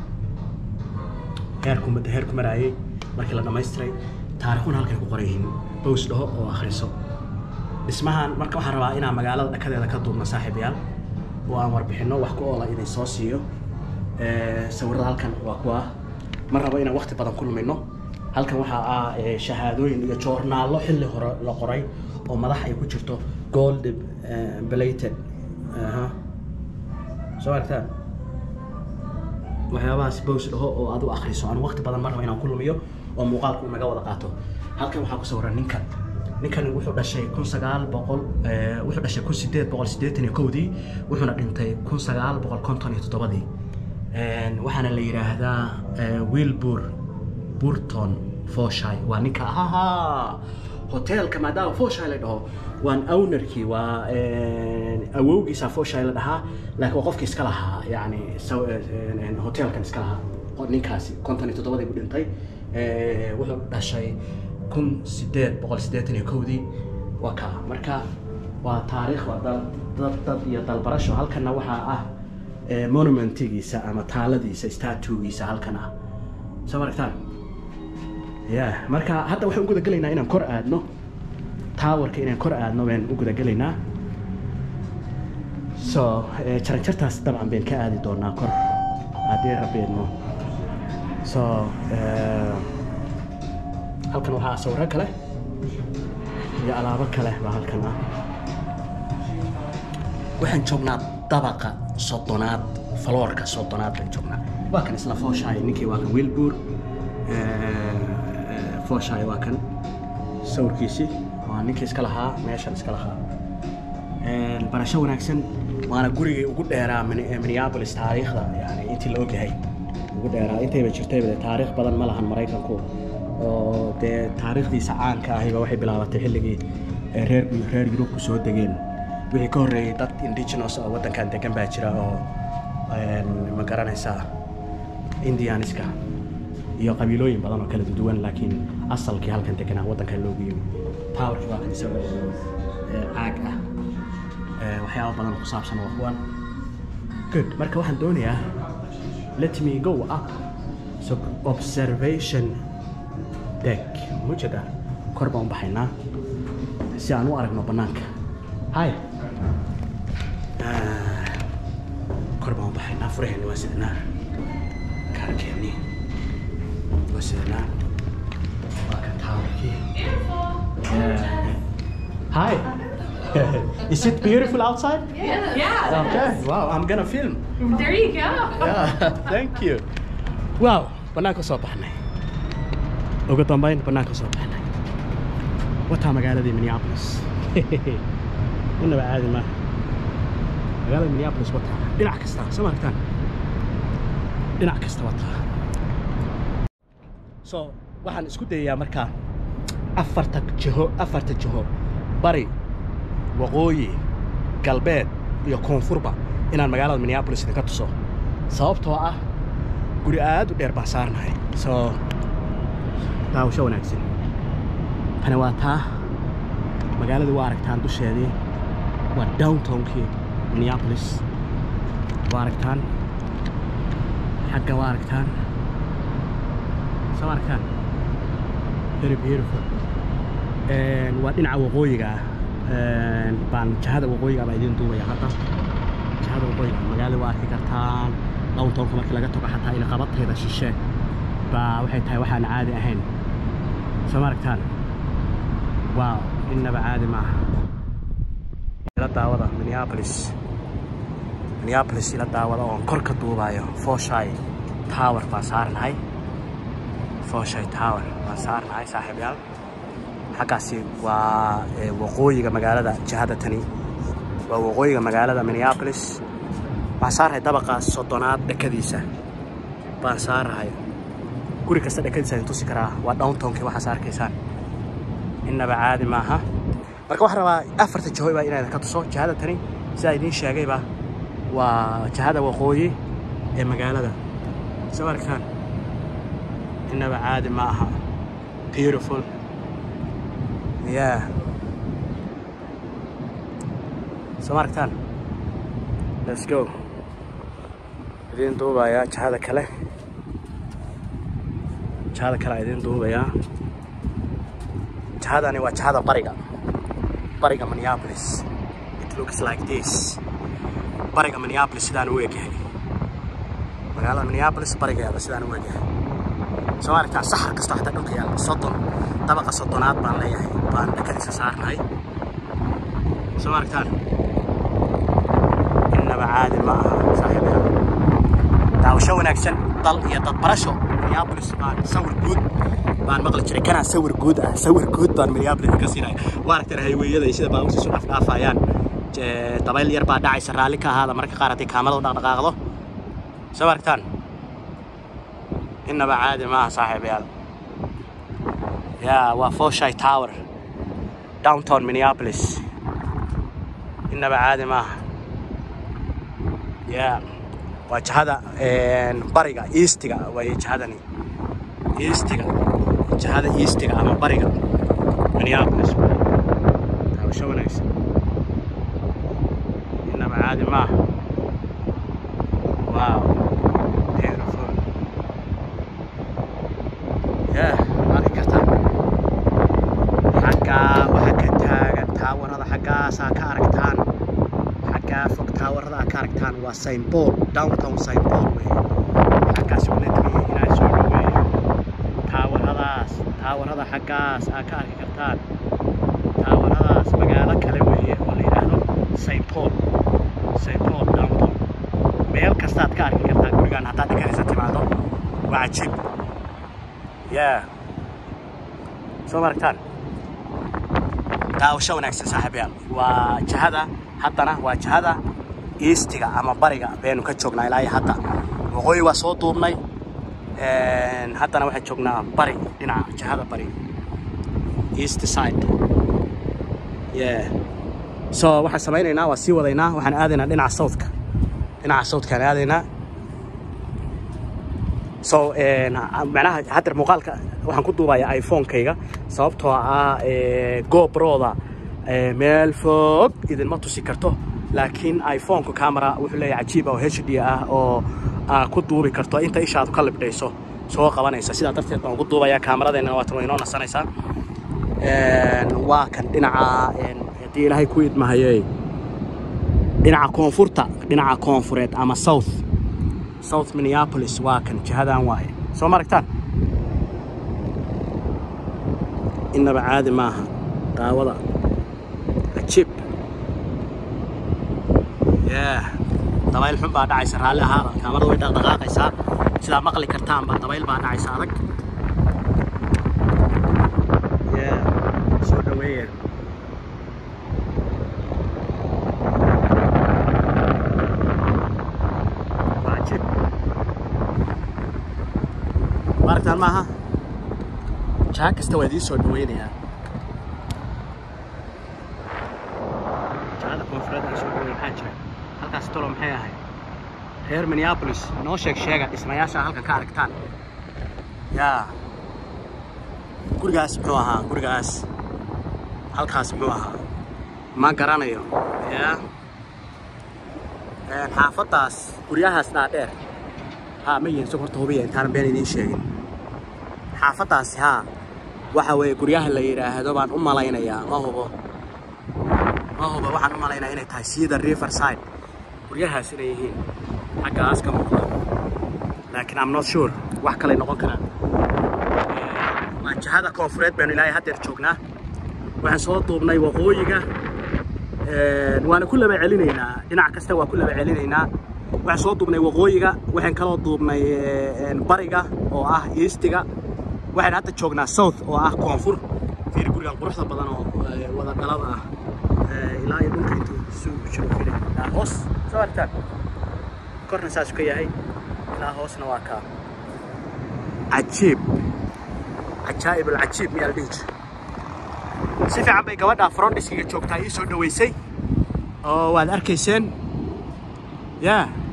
heerku heerku maraayay markii la dhammaystiray taariikhuna halkay ku qoran yihiin bows dhaho oo akhriso dhismahan marka waxaan rabaa inaan magaalada dhakadeeda ka duubno saaxiibayaal oo aan warbixinno wax ku oola idin soo siiyo Eh, sawirada halkan waa kuwa ma rabo inaan waqti badan ku lumino halkan waxaa ah eh, shahaadooyin iyo joornaallo xilli hore la qoray oo madax ay ku jirto gold eh, plated aha soo aragtaan waxyaabahaas bows dhaho oo aad u akhriso aan waqti badan ma rabo inaan ku lumiyo oo muuqaalku uu naga wada qaato halkan waxaa ku sawiran ninkan ninkan wuxuu dhashay kun sagaal boqol wuxuu dhashay kun sideed boqol siddeetan iyo kowdii wuxuuna dhintay kun sagaal boqol konton iyo toddobadii waxaana la yidhaahdaa wilbur burton foshay waa ninka ahaa hoteelka maadaama foshay la dhaho waan ownerkii waa awowgiisa foshay la dhahaa laakiin waa qofkii iska lahaa yani hoteelkan iska lahaa ninkaasi konton iyo toddobadii buu dhintay wuxuu dhashay kun sideed boqol siddeetan iyo kowdii waa kaa marka waa taariikh waa dad dad dad iyo dalbarasho halkanna waxaa ah monumentigiisa ama taaladiisa statugiisa halkan ah soo maragtaan ya marka hadda waxaan u gudagelaynaa inaan kor aadno towerka inaan kor aadno baan u gudagelaynaa so jaranjartaas dabcan bayn ka aadi doonaa kor haddii rabeedno so halkan waxaa sawiro kale iyo alaabo kale baa halkan ah waxaan joognaa dabaqa soddonaad faloorka soddonaad baan joognaa waa kan isla fooshaay ninkii waa kan wilbur fooshaay waa kan sawirkiisii waa ninkii iska lahaa meeshan iska lahaa barasho wanaagsan waana gurigii ugu dheeraa minneapolis taariikhda yani intii la ogyahay ugu dheeraa intayba jirtayba taariikh badan ma lahan maraykanku oo dee taariikhdiisa caanka ahiba waxay bilaabatay xilligii reer reer yurubku soo degeen wixii ka horreeyey dad indigenous oo waddankan degan baa jira oo ma garanaysaa indianiska iyo qabiilooyin badan oo kala duwan laakiin asalkii halkan deganaa waddankan loogu yimi towerkii waa kan isagoo caag ah waxyaaba badan oo ku saabsan waa kuwan good marka waxaan doonayaa let me go up so observation deck mujada kor baan u baxaynaa si aan u aragno bannaanka hi kor baan u baxaynaa furaheenni waa sidanaa kaarkeenni waa sidanaa waa kan taawarkii hi Is it beautiful outside? Yeah. Okay. Wow, I'm gonna film. There you go. Yeah, thank you. Wow, banaanka soo baxnay. Ugu dambayn banaanka soo baxnay. Wataa magaaladii Minneapolis. Innaba caadi ma. Magaalada Minneapolis wataa. Dhinac kasta, soo maragtaan. Dhinac kasta wataa. So, waxaan isku dayayaa markaa afarta jiho, afarta jiho bari waqooyi galbeed iyo koonfurba inaan magaalada minneapolis idinka tuso sababtoo ah guri aad u dheer baan saarnahay soo daawasho wanaagsan tani waa taa magaaladii waa aragtaan dusheedii waa downtownkii minneapolis waa aragtaan xagga waa aragtaan soo aragtaan very beautiful waa dhinaca waqooyiga ah baan jahada waqooyiga baa idiin duubaya hadda jahada waqooyiga magaalada waa arki kartaan downtownka markii laga tago xataa ina qabatayda shishe baa waxay tahay waxaan caadi ahayn soo ma aragtaan waaw innaba caadi maaha ila daawada minneapolis minneapolis ila daawada oon kor ka duubayo foshay tower baan saarnahay foshay tower baan saarnahay saaxiibayaal xaggaasi waa waqooyiga magaalada jihada tani waa waqooyiga magaalada minneapolis waxaan saarahay dabaqa soddonaad dhakadiisa baan saarahay guri kasta dhakadiisa idin tusi karaa waa downtownkii waxaas arkaysaan innaba caadi maaha marka waxaan rabaa afarta jiho baa inaan idinka tuso jihada tani sidaa idiin sheegayba waa jihada waqooyi ee magaalada soo arkaan innaba caadi ma aha beautiful yeah soo ma aragtaan let's go idiin duubayaa jihada kale jihada kale aa idiin duubayaa jihadani waa jihada bariga bariga minneapolis it looks like this bariga minneapolis sidaan u egyahay magaalada minneapolis barigeeda sidaan u egyahay soo ma aragtaan saxar kastoo xataa dhulka yaalla soddon dabaqa soddonaad baan leeyahay baan dhakadiisa saarnahay soo ma aragtaan innaba caadi ma aha saaxiibayaal daawasho wanaagsan dal iyo dadbarasho minneapolis baan sawir guud baan maqli jiray kanaa sawir guud ah sawir guud baan minneapolis ka siinaya waa aragteen hayweyada iyo sida baabuurta isu dhafdhaafayaan Je- dabayl yar baa dhacaysa raalli ka ahaada marka qaar haddii kaamaradu dhaqdhaqaaqdo soo ma aragtaan innaba caadi maaha saaxiibayaal yaa waa foshay tower downtown minneapolis innaba caadi maaha yaa waa jihada een, bariga eastiga way jihadani eastiga jihada eastiga ama bariga minneapolis taabasho wanaagsan innaba caadi maaha wow beautiful yeah arki kartaa xaggaa waxaa ka taagan taawarada xaggaasaa ka aragtaan xaggaa fog taawarada aa ka aragtaan waa saint paul downtown saint paul wey xaggaas uu nadmiye inaa soo dhaweeyo taawaradaas taawarada xaggaas aa ka arki kartaan taawaradaas magaalo kale weeye oo la yidhaahdo saint paul saint paul downtown meel kastaad ka arki kartaa gurigaan haddaad dhikanaysa timaado waa cajiib yeah soo ma aragtaan daawasho wanaagsan saaxiibayaal waa jihada haddana waa jihada eastiga ama bariga baynu ka joognaa ilaa iyo hadda waqooyi waa soo duubnay Een, haddana waxaan joognaa bari dhinaca jihada bari east side yeah so waxaan samaynaynaa waa sii wadaynaa waxaan aadaynaa dhinaca southka dhinaca southkaan aadaynaa so een, macnaha haddeer muuqaalka waxaan ku duubayaa iphone-kayga sababtoo ah ee, gobroda ee, meel fog idinma tusi karto laakiin iphone-ka camera wuxuu leeyahay cajiib ah oo hd ah oo aa ku duubi karto inta ishaadu ka libdhayso soo qabanaysa sidaa darteed baan ugu duubayaa kaamaradeena waatan way inoo nasanaysaa Een, waa kan dhinaca een, haddii ilaahay ku idmahayey dhinaca koonfurta dhinaca koonfureed ama south south minneapolis waa kan jihadan waaye soo ma aragtaan innaba caadi maaha daawada cajiib yeah dabayl xun baa dhacaysa raalli ahaada kaamarada way dhaqdhaqaaqaysaa sidaa maqli kartaanba dabayl baa dhacaysa adag yeah soo dhaweeya waa cajiib ma aragtaan maaha jaha kasta waa idiin soo dhaweynayaa jahada koonfureed aan soo dhaweyn maxaa jira halkaas tolo maxay ahayd reer minneapolis noo sheeg sheega dhismayaasha halkan ka aragtaan yaa gurigaas muxuu ahaa gurigaas halkaas muxuu ahaa ma garanayo yaa Een, xaafaddaas guryahaas dhaadheer haa ma yihin sog horta hubiya intaanan been idiin sheegin xaafaddaasi haa waxa weeye guryaha la yidhaahdo baan u malaynayaa ma hubo ma hubo waxaan u malaynayaa inay tahay sida riverside guryahaas inay yihiin xaggaas ka muuqda laakiin am not sure wax kalay noqon karaan waa jihada koonfureed baynu ilaahay haddeer joognaa waxaan soo duubnay waqooyiga Een, waana ku laba celinaynaa dhinac kasta waa ku laba celinaynaa waxaan soo duubnay waqooyiga waxaan kaloo duubnay een, bariga oo ah eastiga waxaan hadda joognaa south oo ah koonfur fiiri gurigan quruxda badan oo ee, wada dhalada ah Ee, ilaa iyo dhulka intuu isu jiro fiiri ilaa hoos soo aragtaan korna saasuu ka yahay ilaa hoosna waa kaa cajiib cajaa'ib alcajiib miyaa la dhihi jira si fiican bay gabadha frondiskiga joogtaa ii soo dhaweysay oo waad arkayseen ya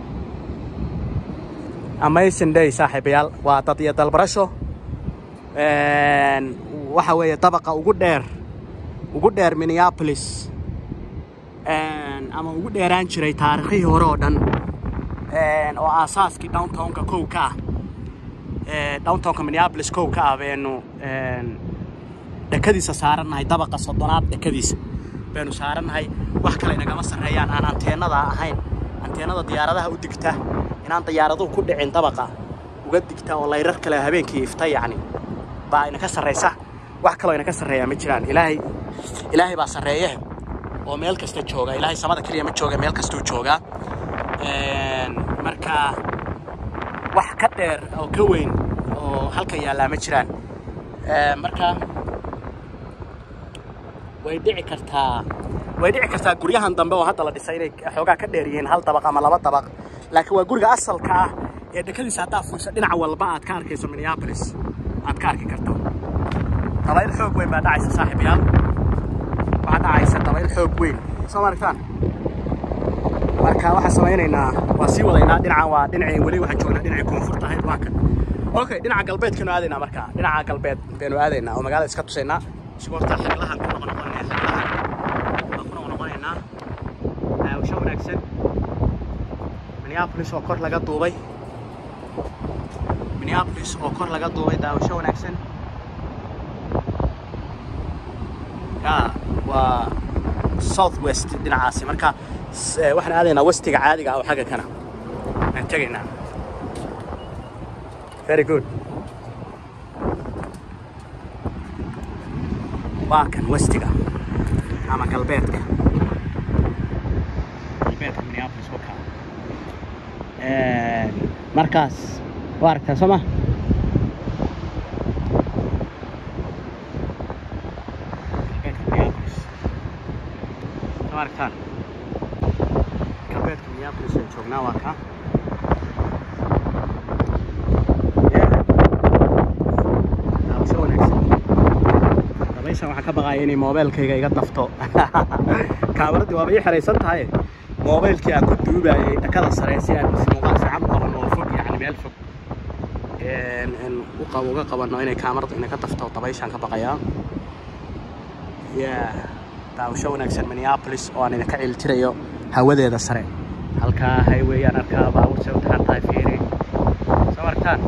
amazing day saaxiibayaal waa dad iyo dalbarasho Een, waxa weeye dabaqa ugu dheer ugu dheer minneapolis Een, ama ugu dheeraan jiray taarikhihii hore oo dhan Een, oo aasaaskii downtownka kow ka ah Ee, downtownka minneapolis kow ka ah baynu een, dekadiisa saarannahay dabaqa soddonaad dekadiisa baynu saarannahay wax kale inagama sarreeyaan aan anteenada ahayn anteenada diyaaradaha u digta inaan diyaaraduhu ku dhicin dabaqa uga digta oo layrar kale habeenkii ifta yacni baa inaka sarraysa wax kaloo inaka sarreeyaa ma jiraan ilaahay ilaahay baa sarreeye oo meel kasta jooga ilaahay samada keliya ma jooga meel kastuu joogaa Een, marka wax ka dheer oo ka weyn oo halkan yaallaa ma jiraan marka way dhici kartaa way dhici kartaa guryahan dambe oo hadda la dhisay inay xoogaa ka dheer yihiin hal dabaq ama laba dabaq laakiin waa guriga asalka ah ee dekadiisa haddaa fuusha dhinac walba aad ka arkayso minneapolis aad ka arki karto dabayl xoog weyn baa dhacaysa saaxiibayaal waxaa dhacaysa dabayl xoog weyn soo ma aragtaan marka waxaan samaynaynaa waa sii wadaynaa dhinacan waa dhinacii weli waxaan joognaa dhinacii koonfurta ahayd waa kan okay dhinaca galbeedkanu aadaynaa marka dhinaca galbeed baynu aadaynaa oo magaalada iska tusaynaa isgoorta xaglahan ku noqonoqonaya xaglahan baan ku noqonoqonaynaa daawasho wanaagsan minneapolis oo kor laga duubay minneapolis oo kor laga duubay daawasho wanaagsan ya waa south west dhinacaasi marka waxaan aadaynaa westiga caadiga ah oo xagga kana aan tegaynaa very good waa kan westiga ama galbeedka galbeedka minneapolis waka markaas waa aragtaa soo ma galbeedka minneapolis soo aragtaan galbeedka minneapolis aan joognaa waa kaa daawasho wanaagsan dabayshan waxaan ka baqaaya inay moobeelkayga iga dafto kaamaradii waaba ii xeraysan tahay moobeelkii aan ku duubayay dhakada sare si aan muuqaal fiican u qabanno oo fog yacni meel fog u qabo uga qabanno inay kaamaradu inaga dafto dabayshaan ka baqayaa yeah daawasho wanaagsan minneapolis oo aan idinka ciltirayo hawadeeda sare halkaa highwayaan arkaa baabuurta u taxan tahay fiiri soo martaan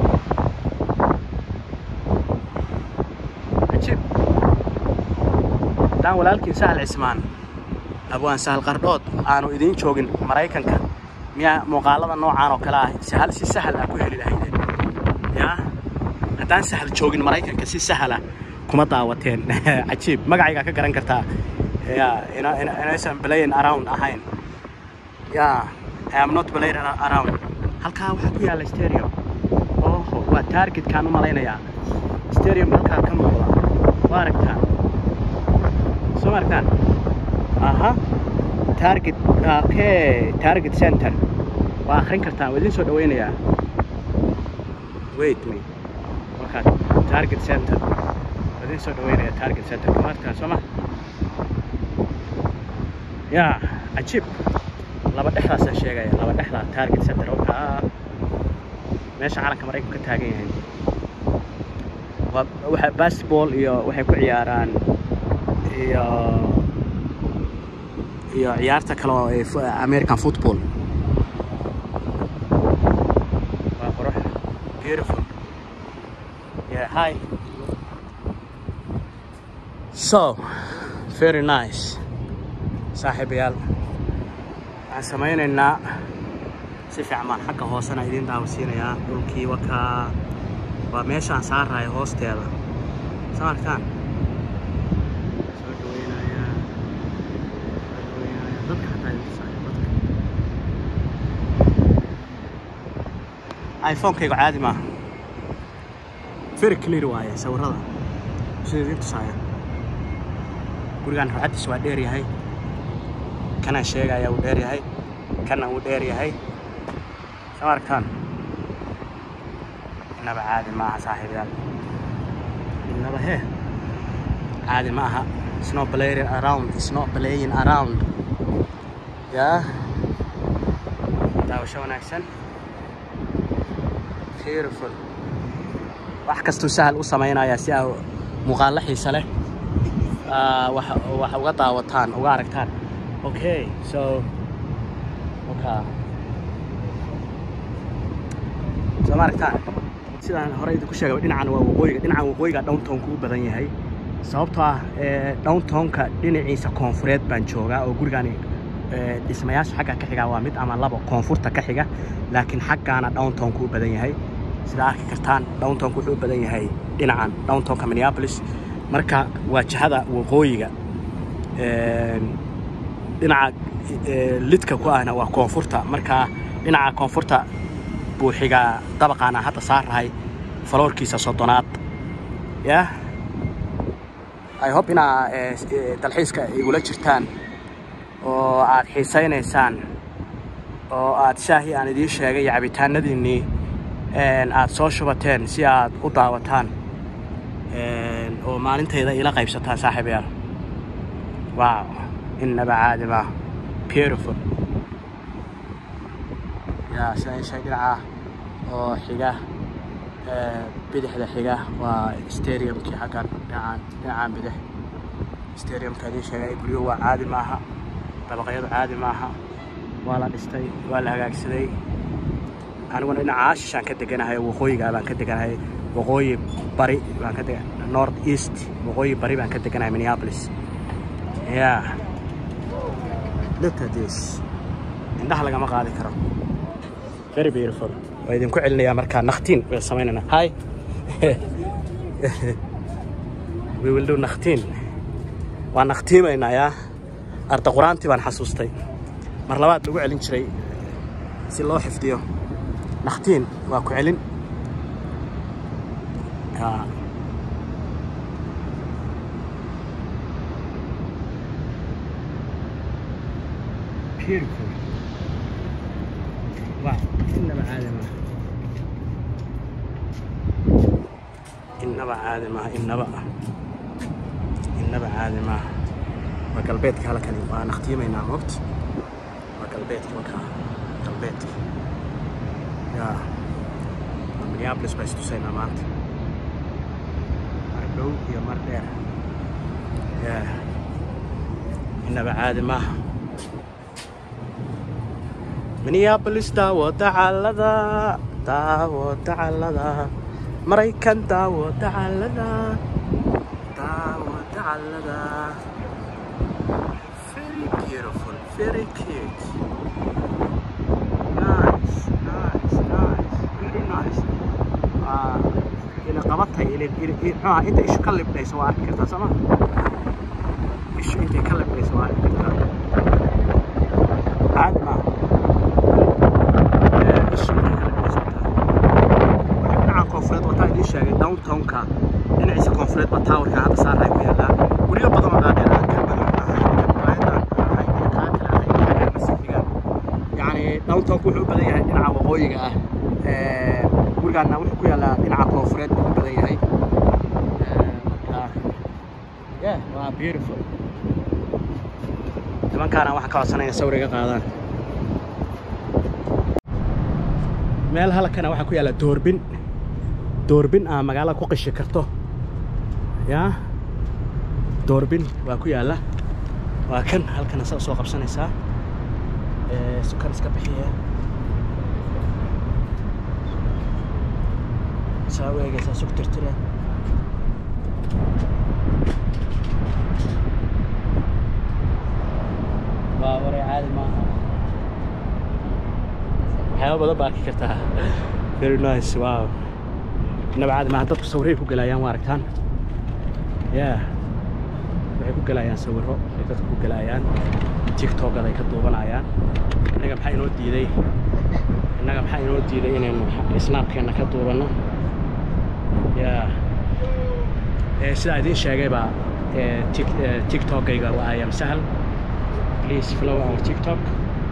cajiib haddaan walaalkiin sahal cismaan abwaan sahal qardhood aanu idiin joogin maraykanka miyaa muuqaalada noocaan oo kale ah sahal si sahal ah ku heli lahaydeen yaa haddaan sahal joogin maraykanka si sahal ah kuma daawateen cajiib magacaygaa ka garan kartaa ya inaysan blayin around ahayn ya I am not blayin around halkaa waxaa ku yaalla stereo oho waa targetkaan u malaynayaa stereom halkaa ka muuqda waa aragtaan soo ma aragtaan aha target okay target center waa akhrin kartaan waa idiin soo dhawaynayaa wait me wakaa target center waa idiin soo dhawaynaya target center kama aragtaan soo ma ya cajiib laba dhexdaasaan sheegaya laba dhexdaa target center wakaa meesha calanka maraykanku ka taagan yahay waa waxa basketball iyo waxay ku ciyaaraan iyo iyo ciyaarta kale oo ee fu- american football waa qurux beautiful yeah hi so very nice saaxiibayaal waxaan samaynaynaa si fiican baan xagga hoosena idiin daawasiinayaa dhulkii wakaa waa meeshaan saarayo hoosteeda soo arkaan soo dhaweynayaa soo dhaweynayaa dadka xataa idin tusaayo dadka iphonekaygu caadi maaha very clear waaye sawirada sida idiin tusaaya gurigaan ruuxaddiisa waa dheer yahay kanaan sheegaya wuu dheer yahay kana wuu dheer yahay soo arkaan innaba caadi maaha saaxiibayaal innaba hee caadi ma aha it's not playing around it's not playing around yaa daawasho wanaagsan beautiful wax kastuu sahal u samaynayaa si aa muuqaallo xiisa leh ah, wax wax uga daawataan uga aragtaan okay so okay soo ma aragtaan sidaan hore idinku sheegay dhinacan waa waqooyiga dhinacan waqooyiga downtownku u badan yahay sababtoo ah ee, downtownka dhinaciisa koonfureed baan joogaa oo gurigani ee, dhismayaasha xagga ka xiga waa mid ama labo koonfurta ka xiga laakiin xaggaana downtownku u badan yahay sida arki kartaan downtownku wuxuu u badan yahay dhinacan downtownka minneapolis marka waa jihada waqooyiga Een, dhinaca ee, lidka ku ahna waa koonfurta marka dhinaca koonfurta buuxiga dabaqaana hadda saarahay faloorkiisa soddonaad ya i hope inaa eh, eh, dalxiiska igula jirtaan oo aad xiisaynaysaan oo aad shaahii aan idiin sheegay iyo cabitaanadiinnii een, aad soo shubateen si aad u daawataan een, oo maalintayda ila qaybsataan saaxiibayaal wow innaba caadi ma beautiful yaa sidaan sheeg dhinaca oo xiga ee, bidixda xiga waa stadiumkii xaggan dhinacaan dhinacaan bidix stadiumka idiin sheegay guryuhu waa caadi maaha dabaqyadu caadi maaha waa la dhistay waa la hagaagsaday aniguna dhinaca shishaan ka deganahay waqooyiga baan ka deganahay waqooyi bari baan ka dega north east waqooyi bari baan ka deganahay minneapolis yeah look at this indhaha lagama qaadi karo very beautiful waa idinku celinayaa markaa naktiin way samaynana hi we will do naktiin waa naktiimaynaa yaa arda qur-aantii baan xasuustay mar labaad lagu celin jiray si loo xifdiyo naktiin waa ku celin yaa beautiful wow innaba caadi maaha innaba caadi maaha innaba innaba caadi maaha waa galbeedka halkani waa naqtiimaynaa moogta waa galbeedka wakaa galbeedka yaa waa minneapolis baa istusaynaa maanta mar dhow iyo mar dheer yaa innaba caadi maaha minneapolis daawo dacalada daawo dacalada maraykan daawo dacalada daawo dacalada very beautiful very cute nice nice nice very nice waa ila qabatay ila ila muxuaha inta ishu ka libdhayso waa arki kartaa sooma ishu intay ka libdhayso waa arki kartaa caadi maaha dhinaca koonfureed wataa idiin sheegay downtownka dhinaciisa koonfureed baa taawarka hadda saaray ku yaallaa guryo badan oo dhaadheer kan badan ahay kan baayadaan ahay iyo kaa kale ahay iyo kan masiixiga yacni downtownku wuxuu u badan yahay dhinaca waqooyiga ah Ee, gurigaana wuxuu ku yaallaa dhinaca koonfureed buu u badan yahay Ee, marka yeah waa beautiful nimankaana waxaan ka codsanaya sawir iga qaadaan meel halkana waxaa ku yaalla doorbin doorbin aa magaalada ku qishi karto yaa doorbin waa ku yaalla waa kan halkana saa soo qabsanaysaa ee sukan iska bixiya saa u eegaysaa sug tirtira waa waray caadi maaha waxyaaba badan baa arki kartaa very nice wow inaba caadi maaha dadku sawirray ku gelayaan waa aragtaan yeah waxay ku gelayaan sawirro ay dadku ku gelayaan tiktokada ay ka duubanayaan innaga maxaa inoo diiday innaga maxaa inoo diiday inaynu snaabkeenna ka duubanno yeah ee sidaa idiin sheegayba ee tik- ee, tiktokayga waa ayam sahal please follow our tiktok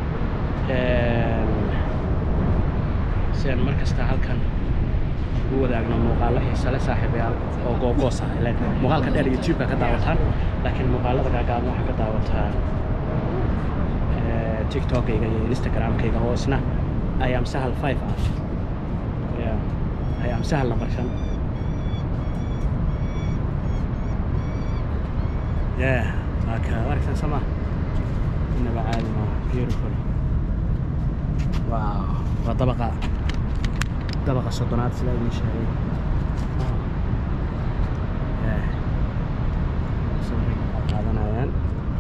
And si aan mar kasta halkan ugu wadaagno muuqaallo xiise leh saaxiibayaal oo googoos ah ileen muuqaalka dheer youtube-ka ka daawataan laakiin muuqaalada gaagaaban waxaa ka daawataan eh, tiktokayga iyo instagramkayga oo isna ayam sahal five ah Yeah, ayam sahal nambar shan yeah waa ka aragtaan sama inaba caadi maaha beautiful wow waa dabaqa dabaqa soddonaad sida idiin sheegay Yeah. Sawirray ka qaadanayaan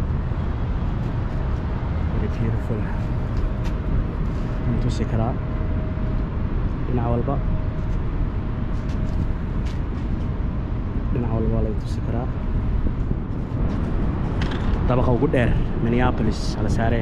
very beautiful waan tusi karaa dhinac walba dhinac walba waa laga tusi karaa dabaqa ugu dheer minneapolis hala saaree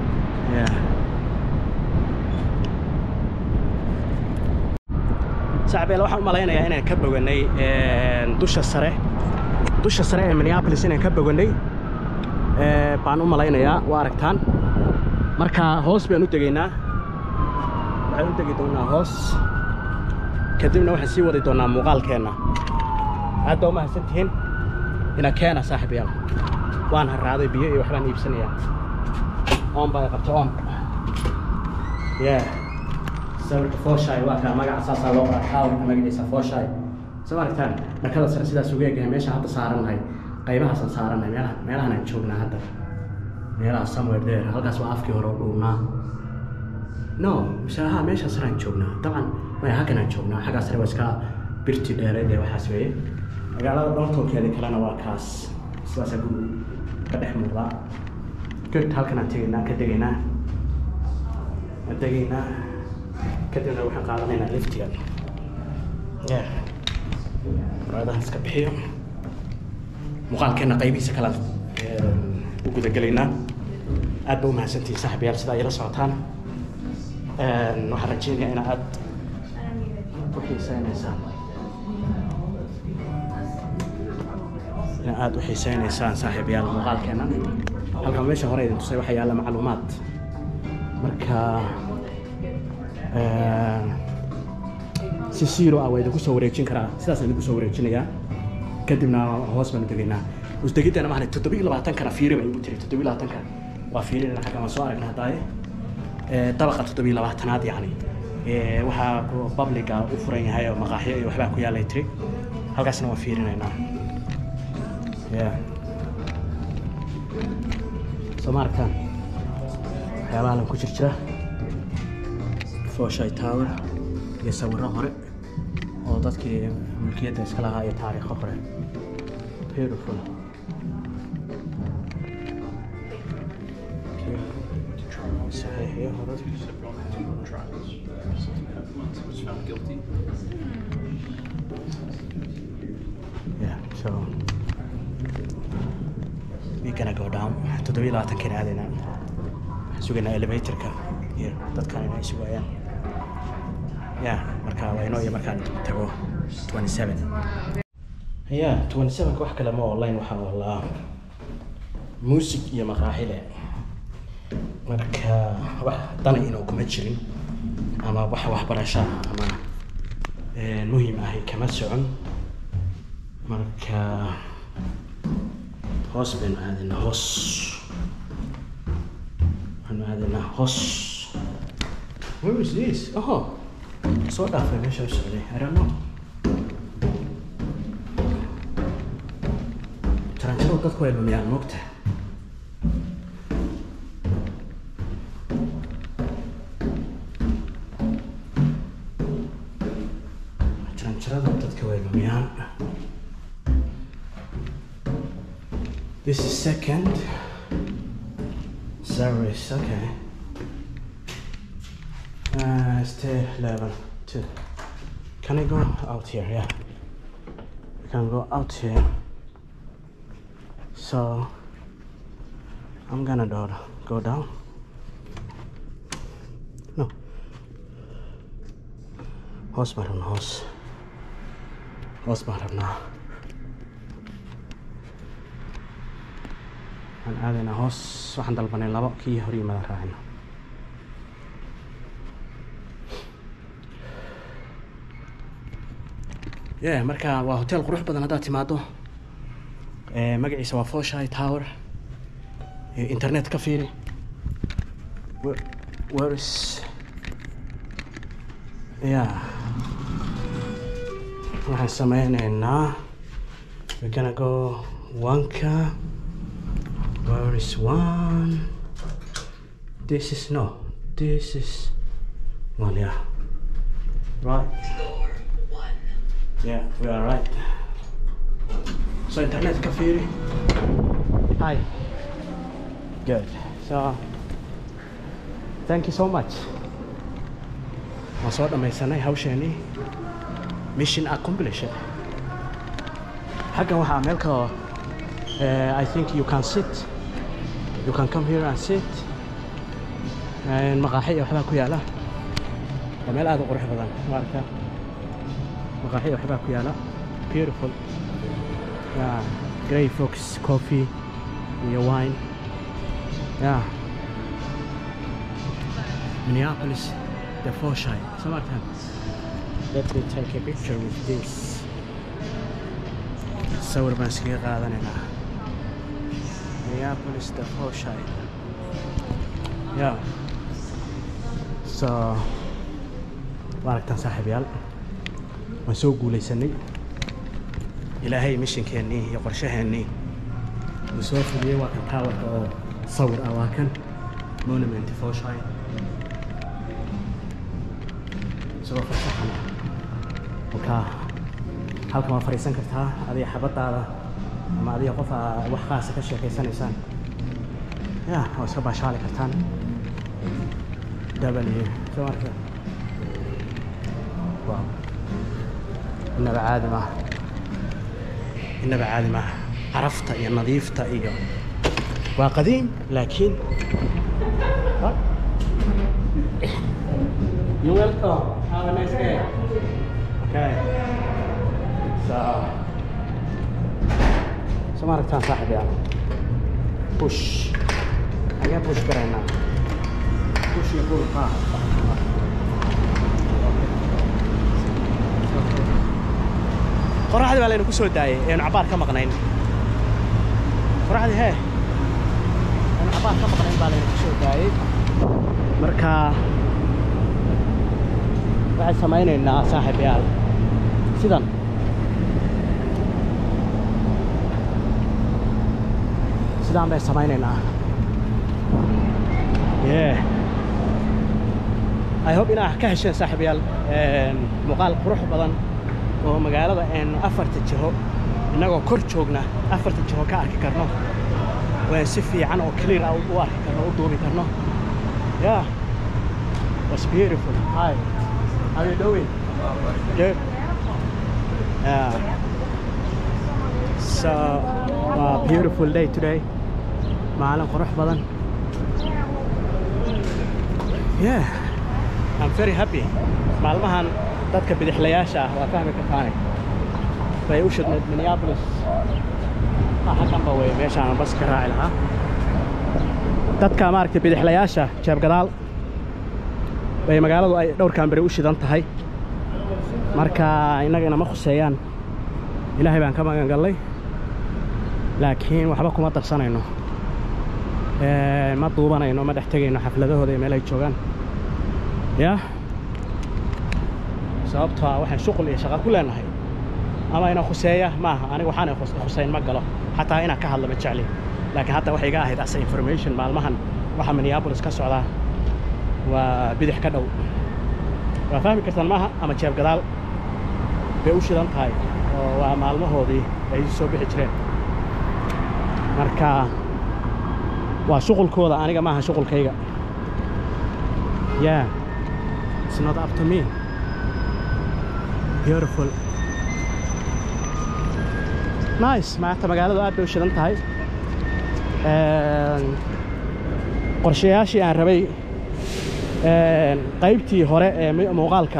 yeah saaxiibeel waxaan u malaynayaa inaan ka boganay dusha sare dusha sare ee minneapolis inaan ka boganay baan u malaynayaa waa aragtaan marka hoos baan u degaynaa waxaan u degi doonaa hoos kadibna waxaan sii wadi doonaa muuqaalkeenna aad baa u mahadsan tihiin ina keena saaxiibayaal waan harraaday biyo iyo waxbaan iibsanayaa oon baa qabta oon yeah sawirka fooshaay waa kaa magaca saasaa loo qoraa taawirka magaciisa fooshaay soo aragtaan dhakada sare sidaas uga egahay meesha hadda saarannahay qaybahaasaan saarannahay meelaha meelahan aan joognaa hadda meelaha somewhere there halkaas waa afkii hore oo dhuunaa no misaaha meesha sare aan joognaa dabcan maya halkan aan joognaa xaggaa sare waa iska birti dheereed ee waxaas weeye magaalada dhowrtoonkeeda kalena waa kaas sidaasaa guri ka dhex muuqdaa good halkan aan tegaynaa ka degaynaa aan degaynaa kadibna waxaan qaadanaynaa liftiga yeah muraadaha iska bixiyo muuqaalkeena qaybihiisa kala u gudagelaynaa aad ba u mahadsantihiin saaxiibayaal sida ay la socotaan waxaan rajeynayaa in aad u xiiseynaysaan in aad u xiiseynaysaan saaxiibayaal muuqaalkeena halkan meesha hore idin tusay waxaa yaalla macluumaad marka si zero ah waa idinku soo wareejin karaa sidaasaan idinku soo wareejinayaa kadibna hoos baan u degaynaa usdegiddana maxaa toddoba iyo labaatankana fiiri baa igu tiri toddoba iyo labaatanka waa fiirinayna xagga waan soo aragnay haddaaye dabaqa toddoba iyo labaatanaad yacni waxaa publica u furan yahay oo maqaaxyo iyo waxbaa ku yaallay tiri halkaasna waan fiirinaynaa yeah soo ma aragtaan waxyaabaha lan ku jir jira fooshay tower iyo sawirro hore oo dadkii mulkiyadda iska lahaa iyo taariikho hore beautiful saxiixiyo hore yeah so we gonna go down toddoba iyo labaatankeena aadaynaa waxaan sugaynaa elevatorka iyo dadkan inay sugayaan ya marka waa inoo iyo markaan tago 27 ya 27 wax kale ma online waxaa olaa music iyo maqaaxile marka wax dana inuu kuma jirin ama wax waxbarasho ama muhiim ahi kama socon marka hoos baynu aadaynaa hoos waxaanu aadaynaa hoos where is this oh soo dhaafay meesha u socday I don't know taranjaro dadku way lumiyaan moogta taranjarada dadka way lumiyaan This is second service, okay. Uh, stay level two. Can I go out here? Yeah. We can go out here. So I'm gonna do, go down. No. Hoos baan rabnaa hoos. Hoos baan rabnaa. Waxaan aadaynaa hoos waxaan dalbanay labo kii hor yimaada raacina. yeah marka waa hotel qurux badan haddaad timaado magaciisa waa foshai tower internet ka fiiri where is yeah waxaan sameyneynaa we're gonna go wanka where is one this is no this is one yeah right Yeah, we are right. So internet cafe. Hi. Good. So thank you so much. Waan soo dhammaysanay hawsheenii mission accomplished. Xaggan waxaa meel kaloo uh, I think you can sit. You can come here and sit. Maqaaxi iyo waxbaa ku yaala. Waa meel aad u qurux badan. Waa arkaa. maqaaxi waxbaa ku yaala beautiful yeah grey fox coffee iyo wine yeah Minneapolis the Foshai summertime let me take a picture with this sawir baan iskaga qaadanaynaa Minneapolis the Foshai yeah so waa aragtaan saaxiibayaal waan soo guulaysanay ilaahay mishinkeennii iyo qorshaheennii uu soo fuliyey waa kan taawarka oo sawir ah waa kan monument foshai isagoo farshaxan ah markaa halkan waa fadhiisan kartaa adiga xabadaada ama adiga qof aa wax qaasa ka sheekaysanaysaan ya waa iska baashaali kartaan w soo marka waaw inaba caadi maaha inaba caadi maaha carafta iyo nadiifta iyo waa qadiim laakiin You welcome. Have a nice day. Okay. So. So ما ركتان صاحب يعني. Push. حاجة push كرينا. Push يقول ها. qoraxdii baa laynu ku soo daayay eenu cabaar ka maqnayn qoraxdii hee eenu cabaar ka maqnayn baa laynu ku soo daayay marka waxaan samaynaynaa saaxiibayaal sidan sidaan bay samaynaynaa yeah i hope inaa ka hesheen saaxiibayaal muuqaal qurux badan oo magaalada aynu afarta jiho innagoo kor joogna afarta jiho ka arki karno waan si fiican oo clear ah u arki karno u duubi karno yeah was beautiful hi how you doing good yeah so uh, beautiful day today maalin qurux badan yeah I'm very happy maalmahan dadka bidixlayaasha ah waa fahmi kartaane bay u shidnayd minneapolis halkanba wey meeshaan bas ka raaci lahaa dadka maaragtay bidixlayaasha jeeb gadaal bay magaaladu ay dhowrkan beri u shidan tahay marka innaga inama khuseeyaan ilaahay baan ka magan gallay laakiin waxba kuma darsanayno ma duubanayno ma dhex tegayno xafladahooda iyo meel ay joogaan yah sababtoo ah waxaan shuqul iyo shaqa ku leenahay ama ina khuseeya maaha aniga waxaana khuseyn ma galo xataa inaan ka hadlo ma jecli laakiin hadda waxay iga ahayd asa information maalmahan waxa minneapolis ka socdaa waa bidix ka dhow waa fahmi kartaan maaha ama jeeb gadaal bay u shidan tahay oo waa maalmahoodii ay soo bixi jireen marka waa shuqulkooda aniga maaha shuqulkayga yeah it's not up to me beautiful nice maanta magaaladu aad bay u shidan tahay qorshayaashii aan rabay qaybtii hore ee muuqaalka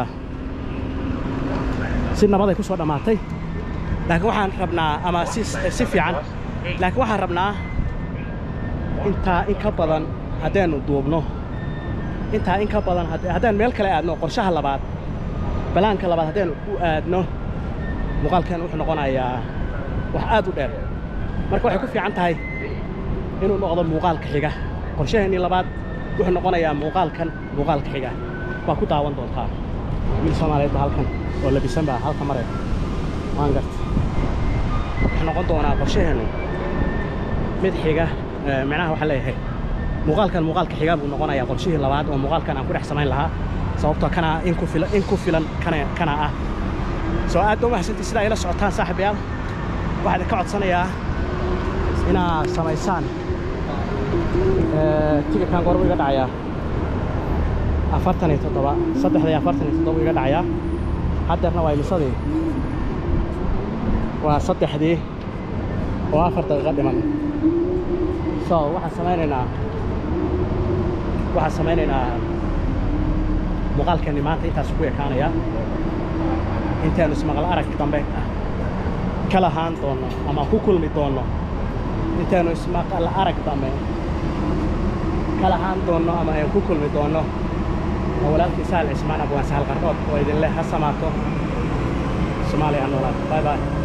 si nabaday ku soo dhammaatay laakiin waxaan rabnaa ama si si fiican laakiin waxaan rabnaa intaa in ka badan haddaynu duubno intaa in ka badan haddaan meel kale aadno qorshaha labaad balaanka labaad haddaynu u aadno muuqaalkan wuxuu noqonayaa wax aad u dheer marka waxay ku fiican tahay inuu noqdo muuqaalka xiga qorshaheennii labaad wuxuu noqonayaa muuqaalkan muuqaalka xiga waa ku daawan doontaa wiil soomaaliyeed ba halkan oo labisan baa halka mare waan garta wuxuu noqon doonaa qorshaheennu mid xiga micnaha waxaa leeyahay muuqaalkan muuqaalka xiga buu noqonayaa qorshihii labaad oo muuqaalkan aan ku dhex samayn lahaa sababtoo kana in ku filan in ku filan kana kana ah soo aad ba mahadsantii sidaa ila socotaan saaxiibayaal waxaan idinka codsanayaa inaad samaysaan tigirkan goor buu iga dhacayaa afartan iyo toddoba saddexda iyo afartan iyo toddoba iga dhacayaa haddeerna waa imisadii waa saddexdii oo afar daqiiqo dhiman so waxaan samaynaynaa waxaan samaynaynaa muuqaalkeenni maanta intaas ku ekaanaya intaanu ismaqal arag dambe ka lahaan doonno ama ku kulmi doonno intaanu ismaqal arag dambe ka lahaan doonno ama aynu ku kulmi doonno waa walaalkii saal cismaan abwaan sahal qardood oo idinleh ha samaato soomaaliya ha noolaato bye bye